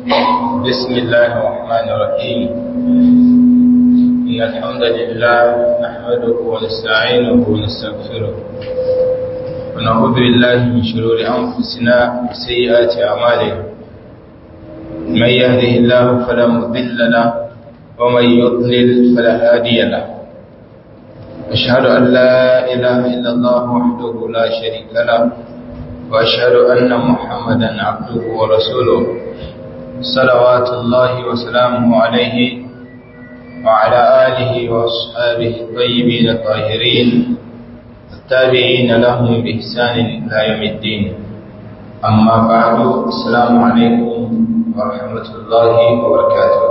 بسم الله الرحمن الرحيم إن الحمد لله نحمده ونستعينه ونستغفره ونعوذ بالله من شرور أنفسنا وسيئات أعمالنا من يهده الله فلا مضل له ومن يضلل فلا هادي له أشهد أن لا إله إلا الله وحده لا شريك له وأشهد أن محمدا عبده ورسوله صلوات الله وسلامه عليه وعلى آله وأصحابه الطيبين الطاهرين التابعين لهم بإحسان إلى يوم الدين أما بعد السلام عليكم ورحمة الله وبركاته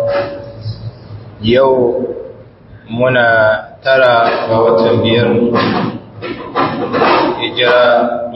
يوم منا ترى ووتنبير hijira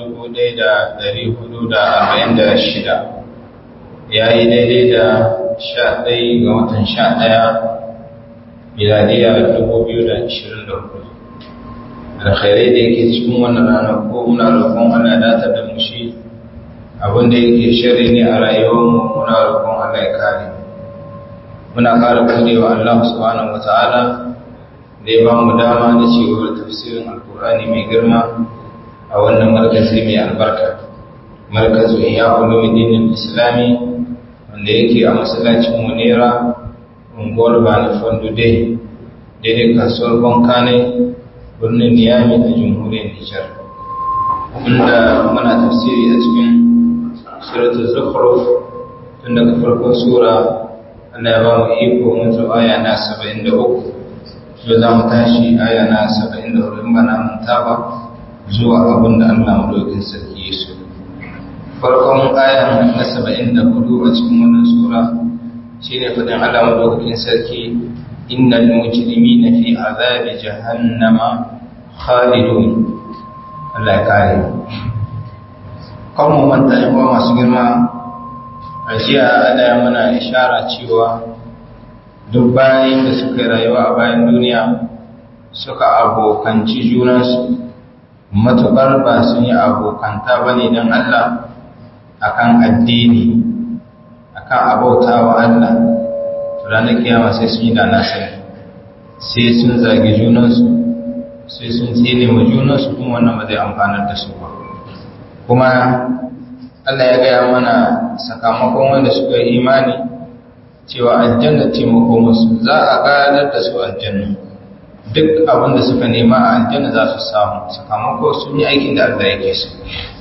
1446 ya yi daidai da 11 ga watan 11 miladiya 2024 alkhairai da yake cikin wannan rana ko muna roƙon ana datar da mushi abinda yake shari ne a rayuwarmu muna roƙon Allah ya kare muna ƙara godewa Allah subhanahu wata'ala da ya ba mu dama da cewar tafsirin alkur'ani mai girma a wannan markazi mai albarka markazu iya ulumuddin islami wanda yake a masallacin munira unguwar bani fondude daidai kasuwar bankane birnin niyami a jamhuriyar nijar inda muna tafsiri a cikin suratul zukhruf tun daga farkon sura Allah ya ba mu iko mutu aya na 73 yau za mu tashi aya na 74 in ba na manta ba zuwa abin da Allah madaukin sarki ya so. Farkon ayan na saba'in da hudu a cikin wannan sura shi ne faɗin Allah madaukin sarki innal mujrimi na fi azabi jahannama khalidun Allah ya kare. Kan mu manta yan uwa masu girma a jiya Allah ya mana ishara cewa duk bayan da suka rayuwa a bayan duniya suka abokanci junansu matuƙar ba sun yi abokanta ba ne don Allah akan addini akan abauta wa Allah ranar kiyama sai sun yi da nasari sai sun zagi junansu sai sun tsine wa junansu kuma wannan ba zai amfanar da su ba kuma Allah ya gaya mana sakamakon wanda suka yi imani cewa aljanna taimako musu za a gadar da su aljanna duk abin da suka nema a aljanna za su samu sakamako sun yi aikin da Allah yake so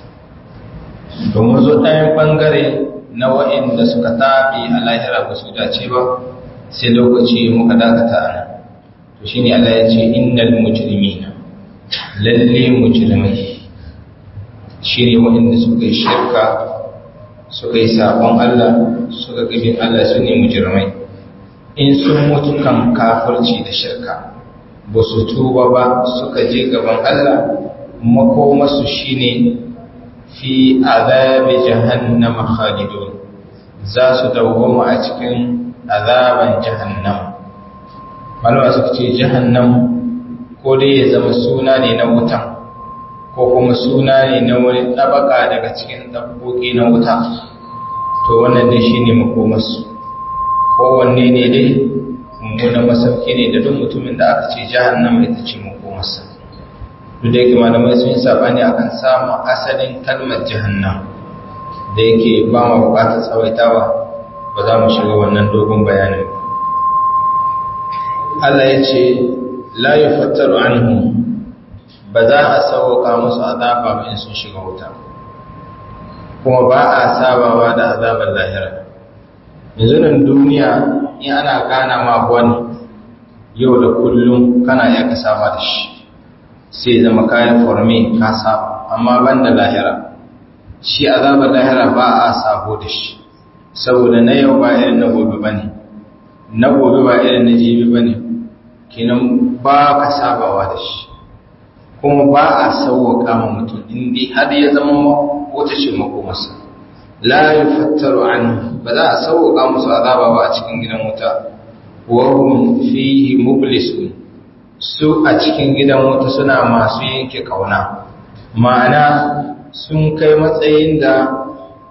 domin zo ɗayan ɓangare na wa'inda suka taɓi a lahira ba su dace ba sai lokaci muka dakata a nan to shi ne Allah ya ce innal mujrimina lalle mujrimai shi ne wa'inda suka yi shirka suka yi sabon Allah suka gabin Allah su ne mujrimai in sun mutu kan kafirci da shirka ba su tuba ba suka je gaban Allah makomasu shine fi azabi jahannama khalidun za su dawwama a cikin azaban jahannam malama suka ce jahannam ko dai ya zama suna ne na wutan ko kuma suna ne na wani tabaka daga cikin dabboki na wuta to wannan dai shine makomarsu kowanne ne dai mummunan masauki ne da duk mutumin da aka ce jahannama ita ce makomarsa duk da yake malamai sun yi sabani akan samun asalin kalmar jahannam da yake ba ma bukatar tsawaitawa ba za mu shiga wannan dogon bayanin Allah ya ce la yufattaru anhu ba za a sauka musu azaba ba in sun shiga wuta kuma ba a sabawa da azabar lahira yanzu nan duniya in ana gana ma wani yau da kullum kana iya ka saba da shi sai zama kayan forme ka saba amma ban da lahira shi azabar lahira ba a sabo da shi saboda na yau ba irin na gobe ba ne na gobe ba irin na jibi ba ne kinan ba ka sabawa da shi kuma ba a sauwaka ma mutum inda har ya zama wata ce makomarsa la yufattaru anhu ba za a sauka musu azaba ba a cikin gidan wuta wa hum fihi mublisun su a cikin gidan wuta suna masu yanke kauna ma'ana sun kai matsayin da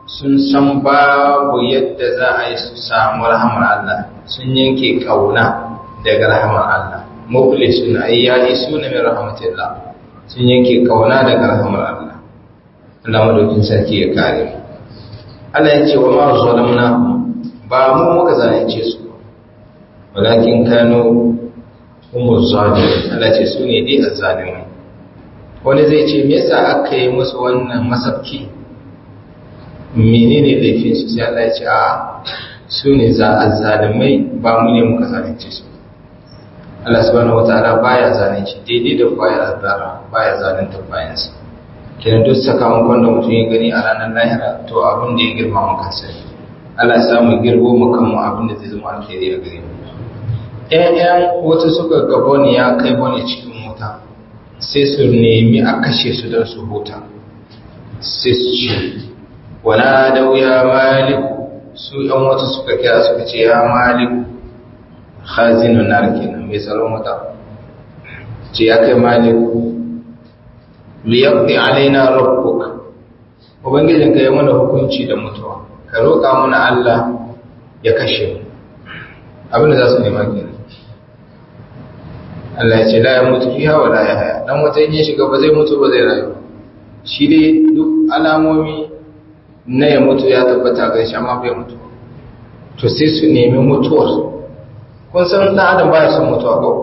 sun san babu yadda za a yi su samu rahamar Allah sun yanke kauna daga rahamar Allah muflisun ay ya'isuna min rahmatillah sun yanke kauna daga rahamar Allah Allah madaukin sarki ya kare mu Allah ya ce wa ma zalamna ba mu muka zalunce su walakin kanu umu zalimin Allah ce su ne dai azzalimai wani zai ce me yasa aka yi musu wannan masabki menene laifin su sai Allah ya ce a su ne za azzalimai ba mu ne muka zalunce su Allah subhanahu wataala baya zalunci daidai da baya azzara baya zalunta bayansa kenan duk sakamakon da mutum ya gani a ranar lahira to abin da ya girma maka sai Allah ya samu girbo mu kanmu abin da zai zama alheri a gare mu ƴaƴan wata suka ga bone ya kai bone cikin wuta sai su nemi a kashe su don su huta sai su ce wala da ya maliku su ƴan wata suka kira suka ce ya maliku khazinun nar kenan mai tsaron wuta ce ya kai maliku liyaqdi alaina rabbuk ubangijin ka yi mana hukunci da mutuwa ka roƙa mana Allah ya kashe mu abinda za su nema kenan Allah ya ce la ya mutu fiha wa la ya haya dan wata yin shiga ba zai mutu ba zai rayu shi dai duk alamomi na ya mutu ya tabbata ga shi amma bai mutu to sai su nemi mutuwar kun san dan adam baya son mutuwa ko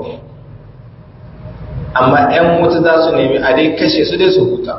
amma ‘yan mutu za su nemi a dai kashe su dai su huta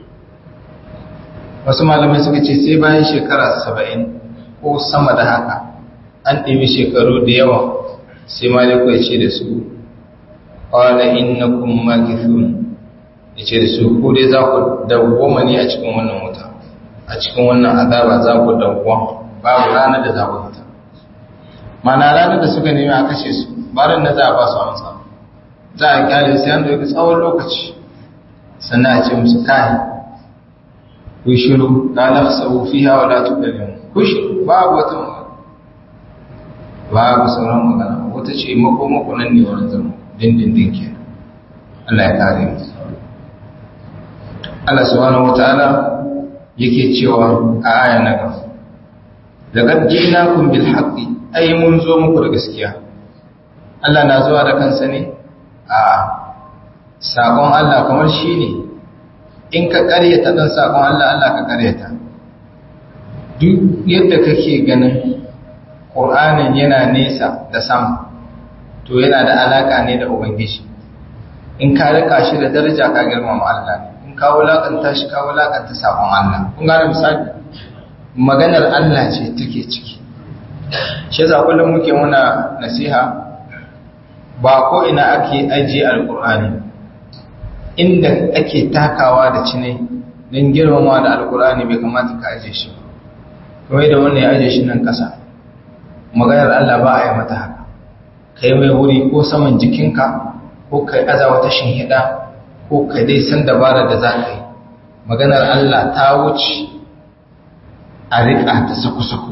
wasu malamai suka ce sai bayan shekara saba'in ko sama da haka an ɗimi shekaru da yawa sai maliku ya ce da su ƙwala inna kun makithun ya ce da su ku dai za ku dawwama ne a cikin wannan wuta a cikin wannan azaba za ku dawwama babu ranar da za ku huta mana ranar da suka nemi a kashe su barin na za a ba su amsa za a kyale sai an dauki tsawon lokaci sannan a ce musu kai ku shiru la nafsahu fiha wa la tukallimu ku shiru babu wata magana babu sauran magana wata ce mako mako nan ne wurin zama dindindin ke Allah ya kare mu Allah subhanahu wataala yake cewa a aya na gaba laqad ji'nakum bil haqqi ay mun zo muku da gaskiya Allah na zuwa da kansa ne a sakon Allah kamar shi ne in ka karyata ɗan sakon Allah Allah ka karyata duk yadda kake ganin ƙur'anin yana nesa da sama to yana da alaƙa ne da ubangiji in ka rika shi da daraja ka girmama Allah ne in ka wulaƙanta shi ka wulaƙanta sakon Allah kun gane misali maganar Allah ce take ciki shi yasa kullum muke muna nasiha ba ko ina ake ajiye alkur'ani inda ake takawa da cine don girmama da alkur'ani bai kamata ka ajiye shi kuma da wannan ya ajiye shi nan ƙasa maganar Allah ba a yi mata haka ka yi mai wuri ko saman jikinka ko ka yi aza wata shinhiɗa ko ka dai san dabara da za ka yi maganar Allah ta wuce a riƙa ta saku-saku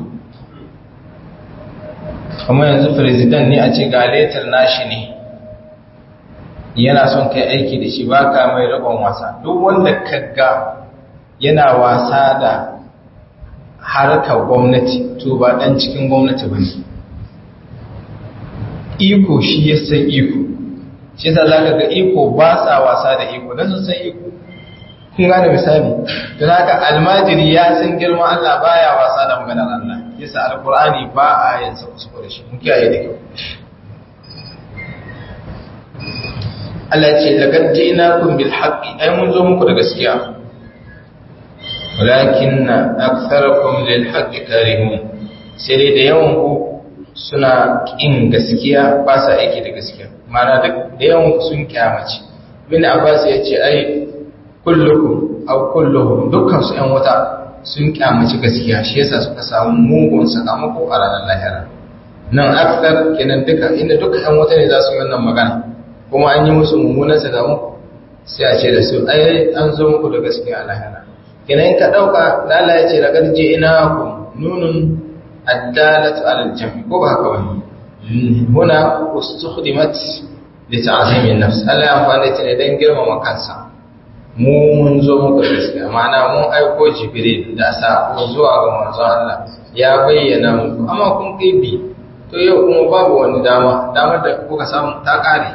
kuma yanzu firizidan ne a ce ga letar nashi ne yana son kai aiki da shi ba ka mai rabon wasa duk wanda kaga yana wasa da harkar gwamnati to ba dan cikin gwamnati ba ne iko shi ya san iko shi sa za ka ga iko ba sa wasa da iko don sun san iko kun gane misali don haka almajiri ya san girma Allah baya wasa da maganar Allah yasa alkur'ani ba a yin sa kusa da shi mun kiyaye da kyau Allah ce laqad ji'nakum bil haqqi ai mun zo muku da gaskiya walakinna aktharakum lil haqqi karihun sai dai da yawan ku suna kin gaskiya ba sa aiki da gaskiya mana da yawan ku sun kyamace bin Abbas ya ce ai kullukum aw kulluhum dukkan su ƴan wata sun kyamaci gaskiya shi yasa suka samu mugun sakamako a ranar lahira nan akthar kenan duka inda duka ƴan wata ne za su yi wannan magana kuma an yi musu mummunan sakamako sai a ce da su ai an zo muku da gaskiya a lahira kenan ka dauka lala ya ce laqad ji'nakum nunun addalatu ala al-jam'i ko ba haka bane huna ustukhdimat li ta'zimi an-nafs Allah ya amfani ta ne dan girmama kansa mu mun zo muka gaskiya ma'ana mun aiko jibril da sako zuwa ga manzon Allah ya bayyana muku amma kun kai bi to yau kuma babu wani dama damar da kuka samu ta kare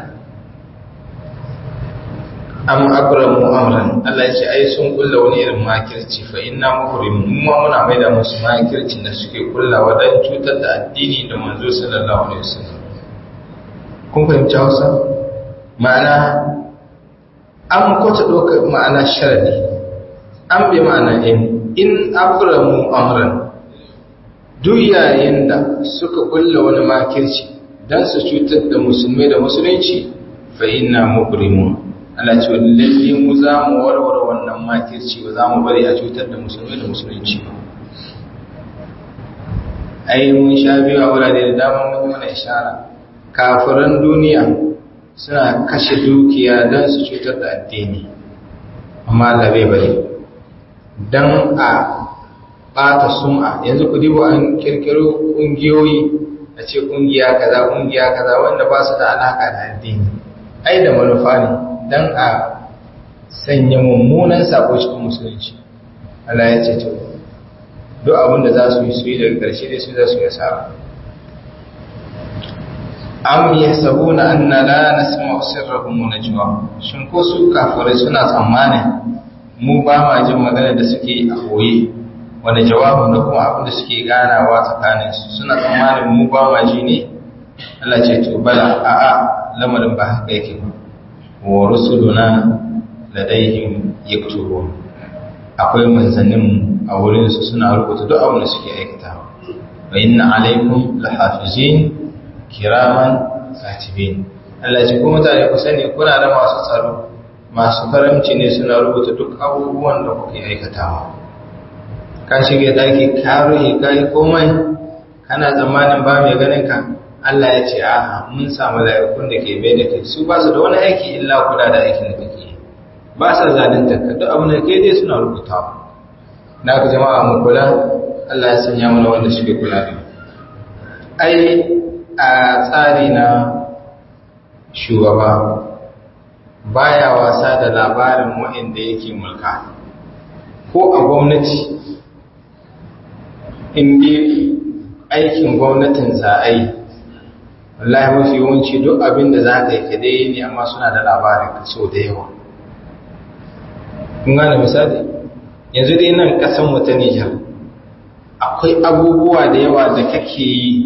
am akramu amran Allah ya ce ai sun kulla wani irin makirci fa inna muhrimun mu ma muna maida musu makircin da suke kullawa dan cutar da addini da manzo sallallahu alaihi wasallam kun fahimci Hausa ma'ana an kwata doka ma'ana sharadi an bi ma'ana in in akramu amran duk yayin da suka kulla wani makirci dan su cutar da musulmai da musulunci fa inna muhrimun Allah ce lalle mu za mu warware wannan makirci ba za mu bari a cutar da musulmi da musulunci ba ai mun sha biyu a wurare da dama mun mana ishara kafiran duniya suna kashe dukiya don su cutar da addini amma Allah bai bari don a ɓata sum'a yanzu ku dibo an kirkiro ƙungiyoyi a ce ƙungiya kaza ƙungiya kaza wanda ba su da alaƙa da addini ai da manufa ne don a sanya mummunan sako cikin musulunci Allah ya ce to duk abin da za su yi su yi daga ƙarshe dai su za su yi asara am yasabuna anna la nasma'u sirrahum wa najwa shin ko su kafirai suna tsammanin mu ba ma jin magana da suke a koyi wanda jawabin da kuma abin da suke ganawa tsakanin su suna tsammanin mu ba ma ji ne Allah ce to bala a'a lamarin ba haka yake ba wa rusuluna ladaihim yaktubun akwai manzannin a wurin su suna rubuta duk abin da suke aikatawa wa inna alaikum lahafizin kiraman katibin Allah ce kuma mutane ku sani kuna da masu tsaro masu karamci ne suna rubuta duk abubuwan da kuke aikatawa ka shige daki ka ruhi ka yi komai kana zamanin ba mai ganin ka Allah ya ce a mun samu la'ikun da ke bai da kai su ba su da wani aiki illa kula da aikin da kake ba sa zalunta ka duk abin da kai dai suna rubutawa na ku jama'a mu kula Allah ya sanya mana wanda suke kula da ai a tsari na shugaba baya wasa da labarin waɗanda yake mulka ko a gwamnati inda aikin gwamnatin za'ai wallahi mafi yawanci duk abin da za ka yi ka dai ne amma suna da labarin ka so da yawa kun gane misali yanzu dai nan ƙasan mu ta Nijar akwai abubuwa da yawa da kake yi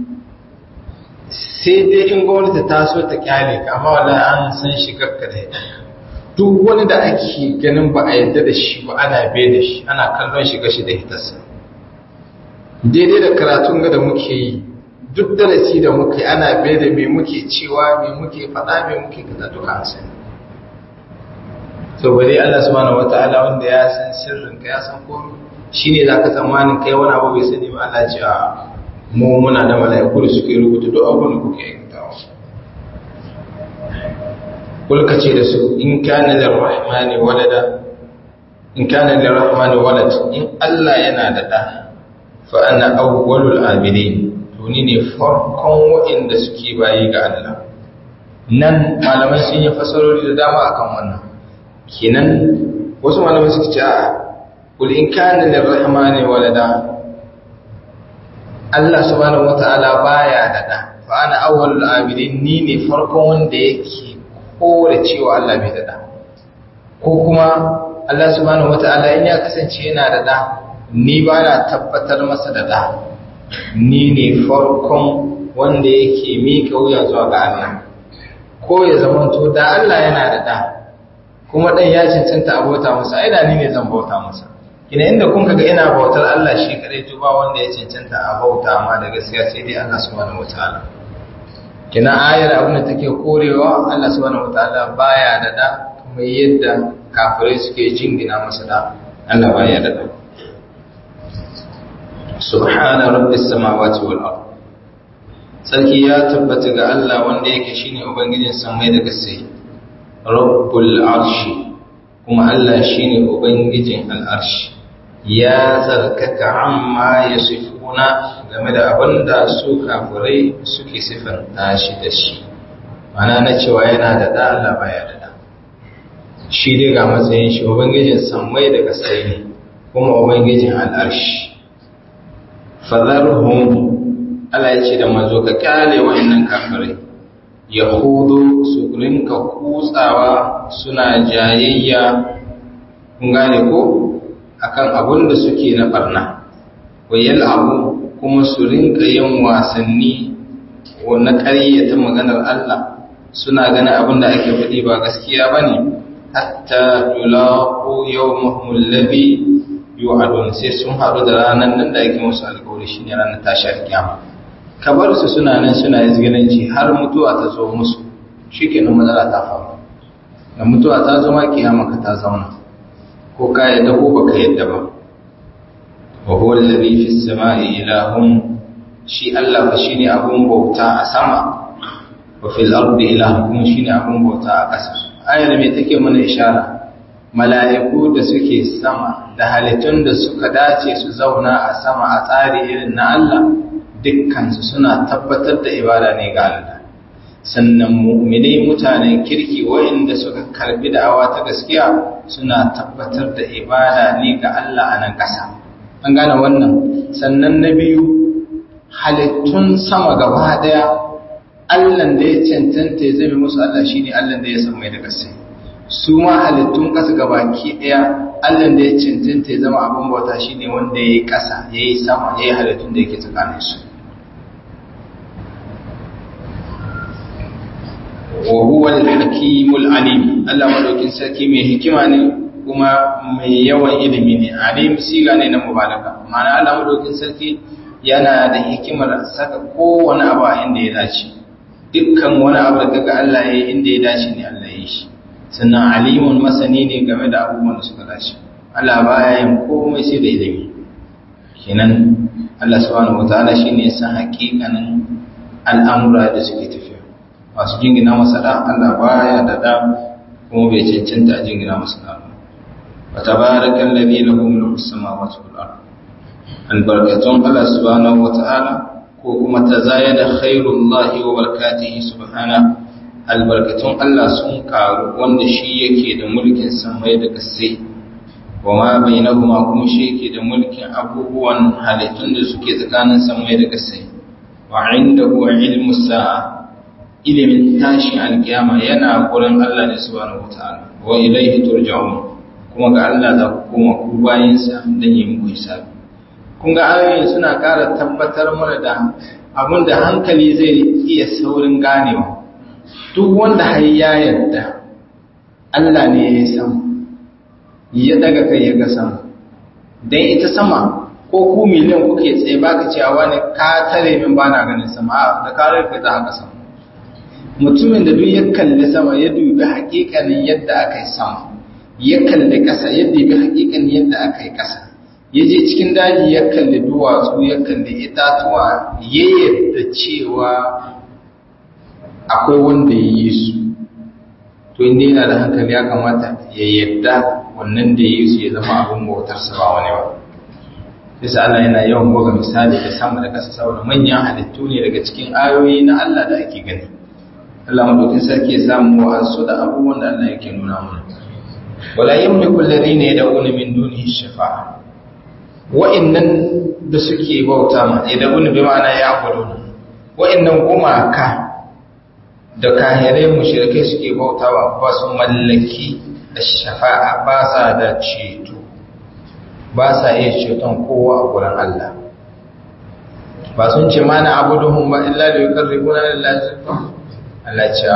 sai dai in gwamnati ta so ta kyale ka amma wallahi an san shi kakka da duk wani da ake ganin ba a yadda da shi ba ana bai da shi ana kallon shi gashi da hitarsa daidai da karatun ga da muke yi duk darasi da muke ana bai da me muke cewa me muke faɗa me muke kaza duka an sani to bare Allah subhanahu wataala wanda ya san sirrin ka ya san komai shine zaka tsammanin kai wani abu bai sani ba Allah ce a mu muna da mala'iku da suke rubuta duk abin da kuke aikatawa kulka ce da su in kana lirrahmani walada in kana lirrahmani walad in Allah yana da da fa ana awwalul abidin to ni ne farkon wa'inda suke bayi ga Allah nan malamai sun yi fasarori da dama akan wannan kenan wasu malamai suka ce a kul in kana lirrahmani walada Allah subhanahu wata'ala baya da da fa ana awwalul abidin ni ne farkon wanda yake kore cewa Allah bai da da ko kuma Allah subhanahu wata'ala in ya kasance yana da da ni ba na tabbatar masa da da ni ne farkon wanda yake mika wuya zuwa ga Allah ko ya zamanto da Allah yana da da kuma dan ya cancanta abota masa ai da ni ne zan bauta masa kina inda kun kaga ina bautar Allah shi kadai to ba wanda ya cancanta a bauta ma da gaskiya sai dai Allah subhanahu wataala kina ayar abin da take korewa Allah subhanahu wataala baya da da kuma yadda kafirai suke jingina masa da Allah baya da da subhana rabbis samawati wal ard sarki ya tabbata ga Allah wanda yake shine ubangijin samai da kasai rabbul arshi kuma Allah shine ubangijin al'arshi ya tsarkaka amma ya sifuna game da abin da su kafirai suke sifanta shi da shi mana na cewa yana da da Allah baya da da shi dai ga matsayin shi ubangijin sammai da kasai ne kuma ubangijin al'arshi fadharhum Allah ya ce da manzo ka kyale wa'annan kafirai yahudu su rinka kutsawa suna jayayya kun gane ko akan abun da suke na barna wayal abu kuma su rinka yin wasanni na ƙaryata maganar Allah suna gane abin da ake faɗi ba gaskiya ba ne hatta yulaqu yawmahum alladhi yu'adun sai sun haɗu da ranar nan da ake musu alƙawari shine ranar tashi alƙiyama kabar su suna nan suna izgilanci har mutuwa ta zo musu shikenan matsala ta faru da mutuwa ta zo ma kiyama ka ta zauna ko ka yadda ko baka yadda ba wa huwa alladhi fis sama'i ilahun shi Allah fa shine abun bauta a sama wa fil ardi ilahun kuma shine abun bauta a ƙasa ayar me take mana ishara mala'iku da suke sama da halittun da suka dace su zauna a sama a tsari irin na Allah dukkansu suna tabbatar da ibada ne ga Allah sannan mu'minai mutanen kirki waɗanda suka karbi da'awa ta gaskiya suna tabbatar da ibada ne ga Allah a nan ƙasa an gane wannan sannan na biyu halittun sama gaba ɗaya Allah da ya cancanta ya zame musu Allah shine Allah da ya san mai da gaske su ma halittun ƙasa gabaki ɗaya Allah da ya cancanta ya zama abin bauta shine wanda ya yi ƙasa ya yi sama ya yi halittun da yake tsakanin su wa huwa al-hakimul alim Allah madaukin sarki mai hikima ne kuma mai yawan ilimi ne alim siga ne na mubalaka ma'ana Allah madaukin sarki yana da hikimar saka kowane abu a inda ya dace dukkan wani abu da kaga Allah ya yi inda ya dace ne Allah ya yi shi sannan alimun masani ne game da abubuwan da suka dace Allah baya yin komai sai da ilimi kenan Allah subhanahu wataala shine ya san hakikanin al'amura da suke tafiya masu jingina masa da Allah baya da da kuma bai cancanta a jingina masa da ba wa tabarakal ladhi lahu mulku samawati wal ard albarakatun Allah subhanahu wataala ko kuma tazayada khairullahi wa barakatihi subhana albarkatun Allah sun karu wanda shi yake da mulkin samai da kasai wa ma bainahuma kuma shi yake da mulkin abubuwan halittun da suke tsakanin samai da kasai wa indahu ilmu sa'a ilimin tashin alkiyama yana gurin Allah ne subhanahu wataala wa ilaihi turja'un kuma ga Allah za ku koma ku bayin sa dan yi muku hisabi kun ga ayoyin suna ƙara tabbatar mana da abin da hankali zai iya saurin ganewa duk wanda har ya yarda Allah ne ya sama ya daga kai ya ga sama dan ita sama ko ku miliyan kuke tsaye baka cewa wani ka tare min bana ganin sama da karar ka za ka sama mutumin da duk ya kalli sama ya dubi hakikanin yadda aka yi sama ya kalli ƙasa ya dubi hakikanin yadda aka yi ƙasa ya je cikin daji ya kalli duwatsu ya kalli itatuwa ya yadda cewa akwai wanda ya yi su to inda yana da hankali ya kamata ya yadda wannan da ya yi su ya zama abin bautarsa ba wani ba bisa Allah yana yawan buga misali da sama da ƙasa saboda manyan halittu ne daga cikin ayoyi na Allah da ake gani Allah madaukin sarki ya samu wa'ansu da abubuwan da Allah yake nuna mana wala yamliku alladhina yad'una min dunihi shafa'a wa'annan da suke bauta ma yad'una bi ma'ana ya'buduna wa'annan gumaka da kahirai mushrikai suke bautawa ba su mallaki shafa'a ba sa da ceto ba sa iya ceton kowa a gurin Allah ba sun ce mana abuduhum ba illa da yuqarribuna lillahi zulfa Allah ce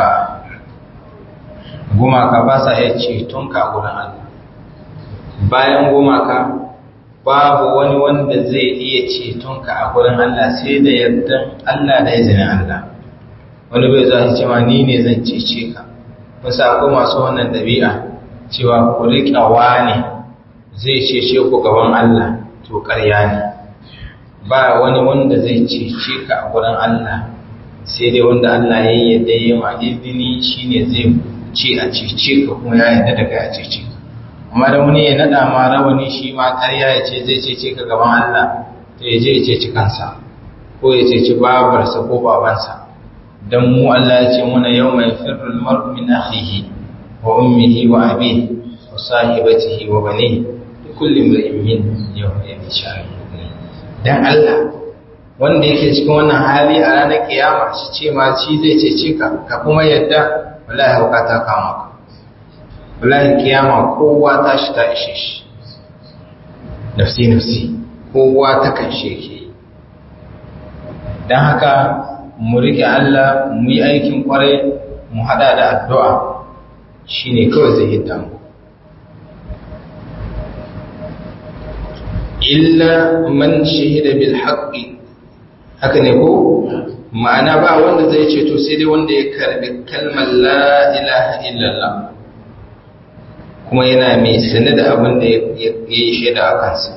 gumaka ba sa iya ceton ka gurin Allah bayan gumaka babu wani wanda zai iya ceton ka a gurin Allah sai da yardan Allah da izinin Allah wani bai za ce ma ni ne zan cece ka wasu akwai masu wannan ɗabi'a cewa ku riƙa ne zai cece ku gaban Allah to ƙarya ne ba wani wanda zai cece ka a gurin Allah sai dai wanda Allah ya yi yadda ya ma izini shine zai ce a cece ka kuma ya yadda daga a cece ka amma da wani ya nada ma rawani shi ma ƙarya ya ce zai cece ka gaban Allah to ya je ya ceci kansa ko ya ceci babarsa ko babansa dan mu Allah ya ce muna yawma yafirru al-mar'u min akhihi wa ummihi wa abihi wa sahibatihi wa banihi kulli imrin min yawma yasha'u dan Allah wanda yake cikin wannan hali a ranar kiyama shi ce ma shi zai cece ka ka kuma yadda wallahi hauka ta kama ka wallahi kiyama kowa ta shi ta ishe shi nafsi nafsi kowa ta kanshe ke don haka mu rike Allah mu yi aikin kwarai mu hada da addu'a shine kawai zai hidda mu illa man shahida bil haqqi haka ne ko ma'ana ba wanda zai ce to sai dai wanda ya karbi kalmar la ilaha illallah kuma yana mai sane da abin da ya yi shaida a kansa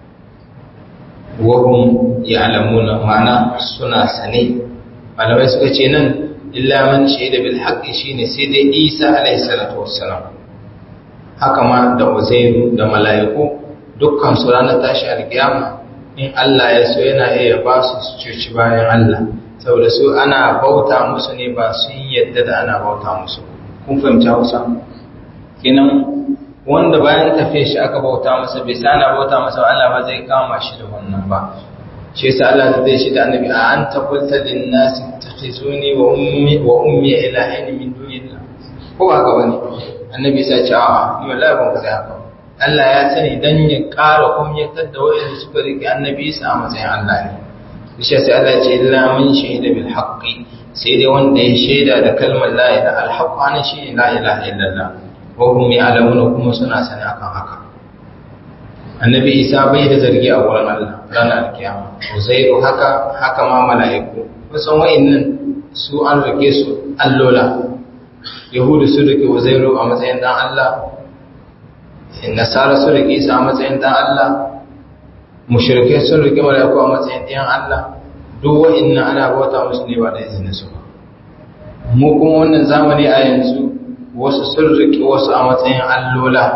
wahum ya alamuna ma'ana suna sane malamai suka ce nan illa man shaida bil haqqi shine sai dai Isa alaihi salatu wassalam haka ma da Uzairu da mala'iku dukkan su ranar tashi alkiyama in Allah ya so yana iya ba su su cuci bayan Allah saboda su ana bauta musu ne ba sun yadda da ana bauta musu kun fahimci Hausa kenan wanda bayan tafiye shi aka bauta masa bai sa ana bauta masa Allah ba zai kama shi da wannan ba shi yasa Allah zai shi da annabi a anta qulta lin nasi takhizuni wa ummi wa ummi ilahin min dunillah ko haka bane annabi sai ce a ni wallahi ban kaza haka Allah ya sani dan ya ƙara kumyatar da wayanda suka rike annabi sa a matsayin Allah ne shi sai Allah ya ce illa man shahida bil haqqi sai dai wanda ya shaida da kalmar la ilaha al haqq ana shi la ilaha illallah wa hum ya'lamuna kuma suna sani akan haka annabi isa bai da zargi a wurin Allah ranar kiyama uzairu haka haka ma mala'iku kusan wa'annan su an rike su allola yahudu su rike uzairu a matsayin dan Allah nasara su rike isa a matsayin dan Allah mushrikai sun rike mala'iku a matsayin ɗayan Allah duk wa'annan ana bauta musu ne ba da izinin su ba mu kuma wannan zamani a yanzu wasu sun rike wasu a matsayin allola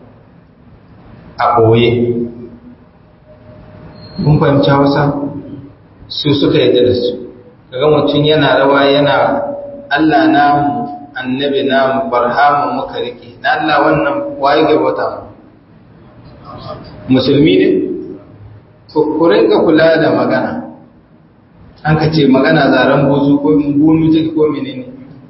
a ɓoye kun fahimci hausa su suka yi da su kaga mutum yana rawa yana allah namu annabi namu barhamu muka rike na allah wannan waye gabata mu musulmi ne ku rinka kula da magana an ka ce magana zaren bozu ko bunu take ko menene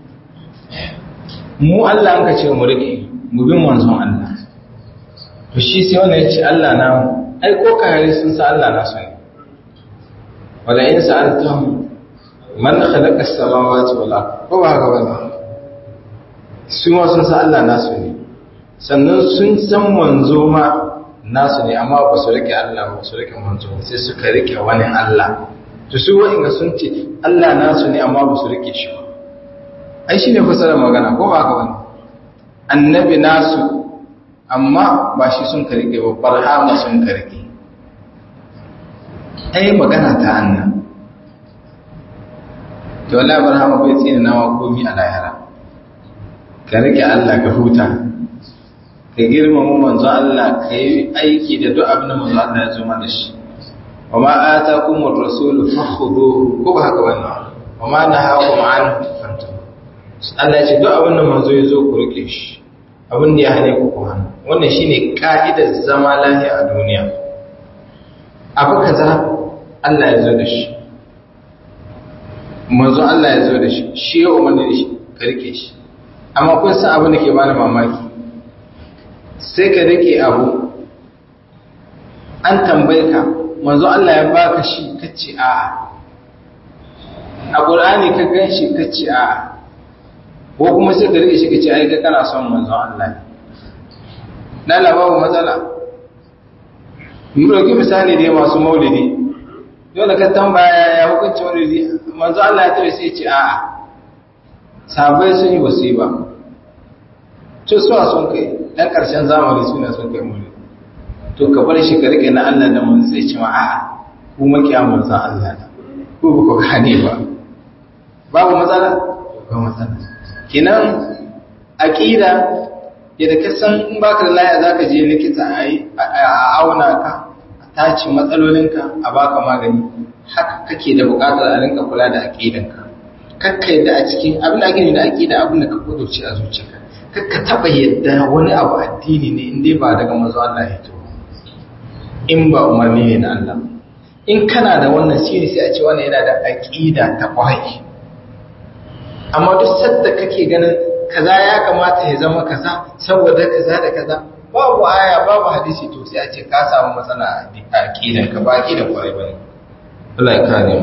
mu allah an ka ce mu rike mu bin manzon allah to shi sai wanda ya ce Allah na ai ko kayare sun sa Allah na su ne wala in sa'altum man khalaqa as-samawati wal ard ko ba haka bane su ma sun sa Allah na su ne sannan sun san manzo ma nasu ne amma ba su rike Allah ba su rike manzo sai suka rike wani Allah to su wa'inga sun ce Allah nasu ne amma ba su rike shi ba ai shine fasarar magana ko ba haka bane annabi nasu amma ba shi sun karike ba barhama sun karike ai magana ta annan to wallahi barhama bai tsina nawa komi a lahira ka rike Allah ka huta ka girmama manzo Allah ka yi aiki da duk abin da manzo Allah ya zo mana shi wa ma atakumur rasul fakhudhu ko ba haka wannan wa ma nahakum anhu fantahu Allah ya ce duk abin da manzo ya zo ku rike shi abin da ya hane ku ku hannu wannan shine ka'idar zama lafiya a duniya abu kaza Allah ya zo da shi manzo Allah ya zo da shi shi ya umarni da shi ka rike shi amma kun san abin da ke bani mamaki sai ka rike abu an tambaye ka manzo Allah ya baka shi kace a'a a Qur'ani ka gan shi kace a'a ko kuma sai ka rike shi kace ai ka kana son manzon Allah ne na babu matsala mu roki misali dai masu maulidi dole ka tambaya ya hukunci maulidi manzo Allah ya tare sai ce a'a sabai sun yi wasiba to su a sun kai dan karshen zamani suna sun kai maulidi to ka bar shi ka rike na Allah da mun sai ce ma a'a ku makiya manzon Allah ne ko ba ku gane ba babu matsala ba matsala kinan aƙida yadda ka san in baka da laya zaka je likita a auna ka a tace matsalolinka a baka magani haka kake da buƙatar a rinka kula da aƙidanka kakka yadda a cikin abin da ake da aƙida abin da ka kudurci a zuciyarka ka taba yadda wani abu addini ne in dai ba daga manzo Allah ya to in ba umarni ne na Allah in kana da wannan sirri sai a ce wannan yana da aqida ta kwai amma duk sadda kake ganin kaza ya kamata ya zama kaza saboda kaza da kaza babu aya babu hadisi to sai a ce ka samu matsala a aqidan ka ba aqidan kwai bane Allah ya kare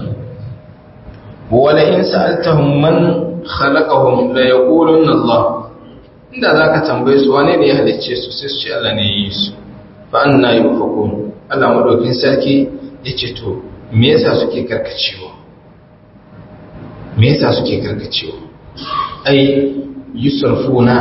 mu wala in sa'altahum man khalaqahum la yaquluna Allah inda zaka tambaye su wane ne ya halicce su sai su ce Allah ne ya yi su fa anna yufakun Allah madaukin sarki yace to me yasa suke karkacewa me yasa suke karkacewa ai yusrafuna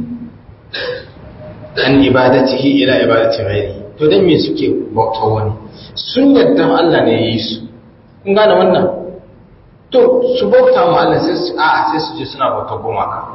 an ibadatihi ila ibadati ghairi to dan me suke bauta wani sun yadda Allah ne ya yi su kun gane wannan to su bauta mu Allah sai su a sai su je suna bauta gumaka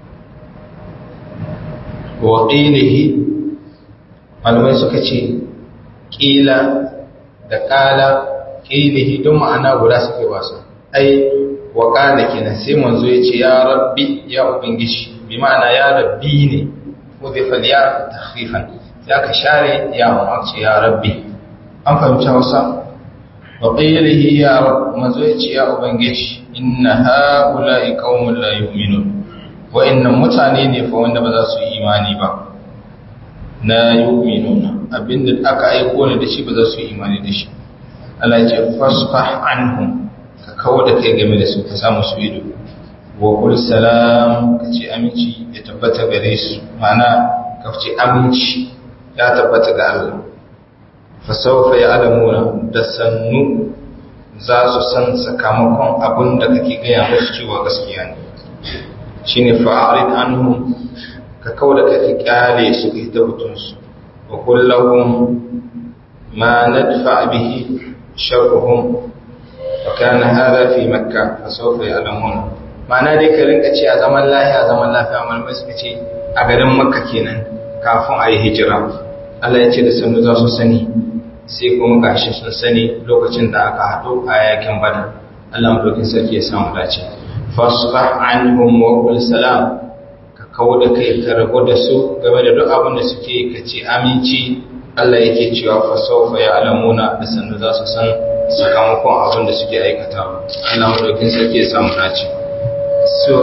wa qilihi malamai suka ce qila da qala qilihi don ma'ana guda suke wasu ai wa qala kenan sai manzo ya ce ya rabbi ya ubangiji bi ma'ana ya rabbi ne udhifa ya takhfifan sai aka share ya mu ce ya rabbi an fahimci Hausa وقيله يا رب مزويتي يا ubangiji inna haula'i qaumun la yu'minun wa inna mutane ne fa wanda ba za su yi imani ba la yu'minuna abinda aka aiko ne da shi ba za su yi imani da shi Allah ya ce fasfah anhum ka kawo da kai game da su ka samu su ido wa qul salam ka ce aminci ya tabbata gare su mana ka ce aminci ya tabbata ga Allah fasaufa ya alamuna da sannu za su san sakamakon abin da kake gaya musu cewa gaskiya ne shi ne fa'arid anhu ka kawo da kake kyale su ka hita hutunsu wa kullahun ma nadfa bihi sharruhum wa kana hada fi makka fasaufa ya alamuna ma'ana dai ka rinka ce a zaman lafiya zaman lafiya malamai suka ce a garin makka kenan kafin a yi hijira Allah ya ce da sannu za su sani sai kuma gashi sun sani lokacin da aka haɗu a yakin bada Allah madaukin sarki ya samu dace fasfah anhum wa qul salam ka kawo da kai ka rago da su game da duk abin da suke ka ce aminci Allah yake cewa fa sawfa ya'lamuna da sannu za su san sakamakon abin da suke aikatawa Allah madaukin sarki ya samu dace so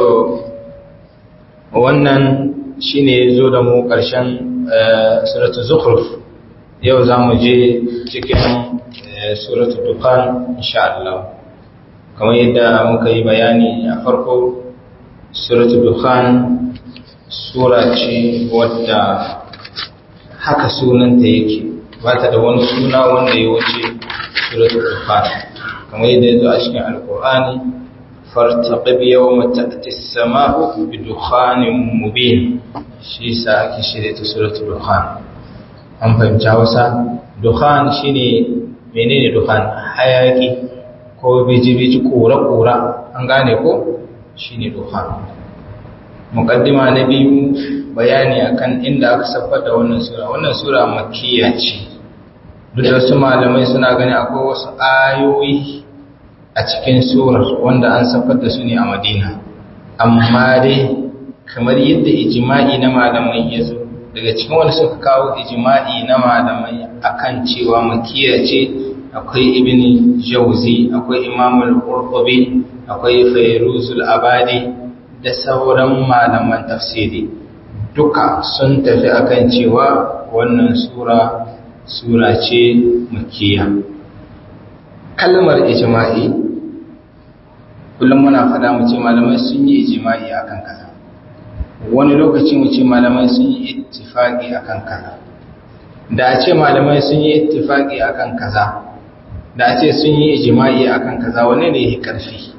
wannan shine zo da mu ƙarshen suratul zukhruf yau za mu je cikin suratu dukkan insha Allah kamar yadda muka yi bayani a farko suratu dukkan sura ce wadda haka sunanta yake ba ta da wani suna wanda ya wuce suratu dukkan kamar yadda ya zo a cikin alkur'ani fartaqib yawma ta'ti as-sama'u bi dukhanin mubin shi sa ake shirye ta suratu dukkan an fahimci hausa dukhan shine menene dukhan hayaki ko biji-biji kura-kura an gane ko shine dukhan mukaddima na biyu bayani akan inda aka saffar da wannan sura wannan sura makkiya ce duk da wasu malamai suna gani akwai wasu ayoyi a cikin surar wanda an saffar da su ne a madina amma dai kamar yadda ijma'i na malamai ya zo daga cikin wanda suka kawo ijma'i na malamai akan cewa makiya ce akwai ibn jauzi akwai imamul qurtubi akwai fayruzul abadi da sauran malaman tafsiri duka sun tafi akan cewa wannan sura sura ce makiya kalmar ijma'i kullum muna fada mu ce malamai sun yi ijma'i akan kaza wani lokaci mu ce malamai sun yi ittifaqi akan kaza da a ce malamai sun yi ittifaqi akan kaza da a ce sun yi ijma'i akan kaza wane ne yake karfi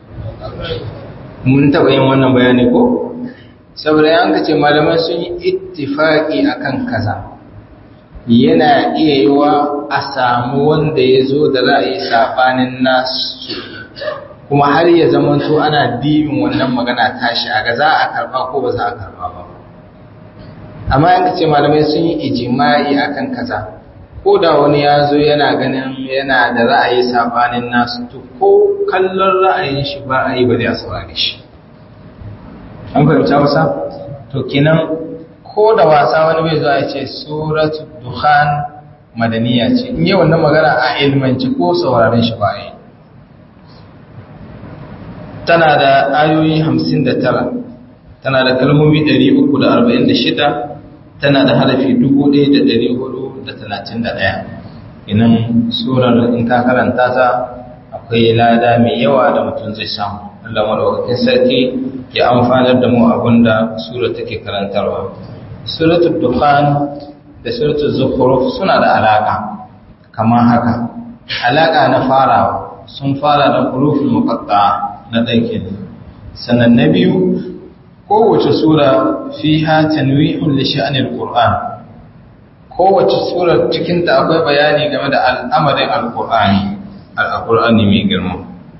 mun taba yin wannan bayani ko saboda yan ka ce malamai sun yi ittifaqi akan kaza yana iya yiwa a samu wanda ya zo da ra'ayi sabanin nasu kuma har ya zamanto ana dibin wannan magana tashi a ga za a karba ko ba za a karba ba amma yanka ce malamai sun yi ijima'i akan kaza ko da wani ya zo yana ganin yana da ra'ayi sabanin nasu to ko kallon ra'ayin shi ba a yi ba zai saurare shi an fahimta wasa to kenan ko da wasa wani bai zuwa ya ce suratul dukhan madaniya ce in yi wannan magana a ilmanci ko sauraron shi ba yi tana da ayoyi 59 tana da kalmomi 346 tana da harafi 1431 inan surar in ka karanta ta akwai lada mai yawa da mutum zai samu Allah madaukakin sarki ya amfanar da mu abinda sura take karantarwa suratul dukhan da suratul zukhruf suna da alaka kamar haka alaka na farawa sun fara da huruful muqatta'a na ɗauke ne sannan na biyu kowace sura fiha tanwihun li sha'anil qur'an kowace sura cikin ta akwai bayani game da al'amarin alqur'ani alqur'ani mai girma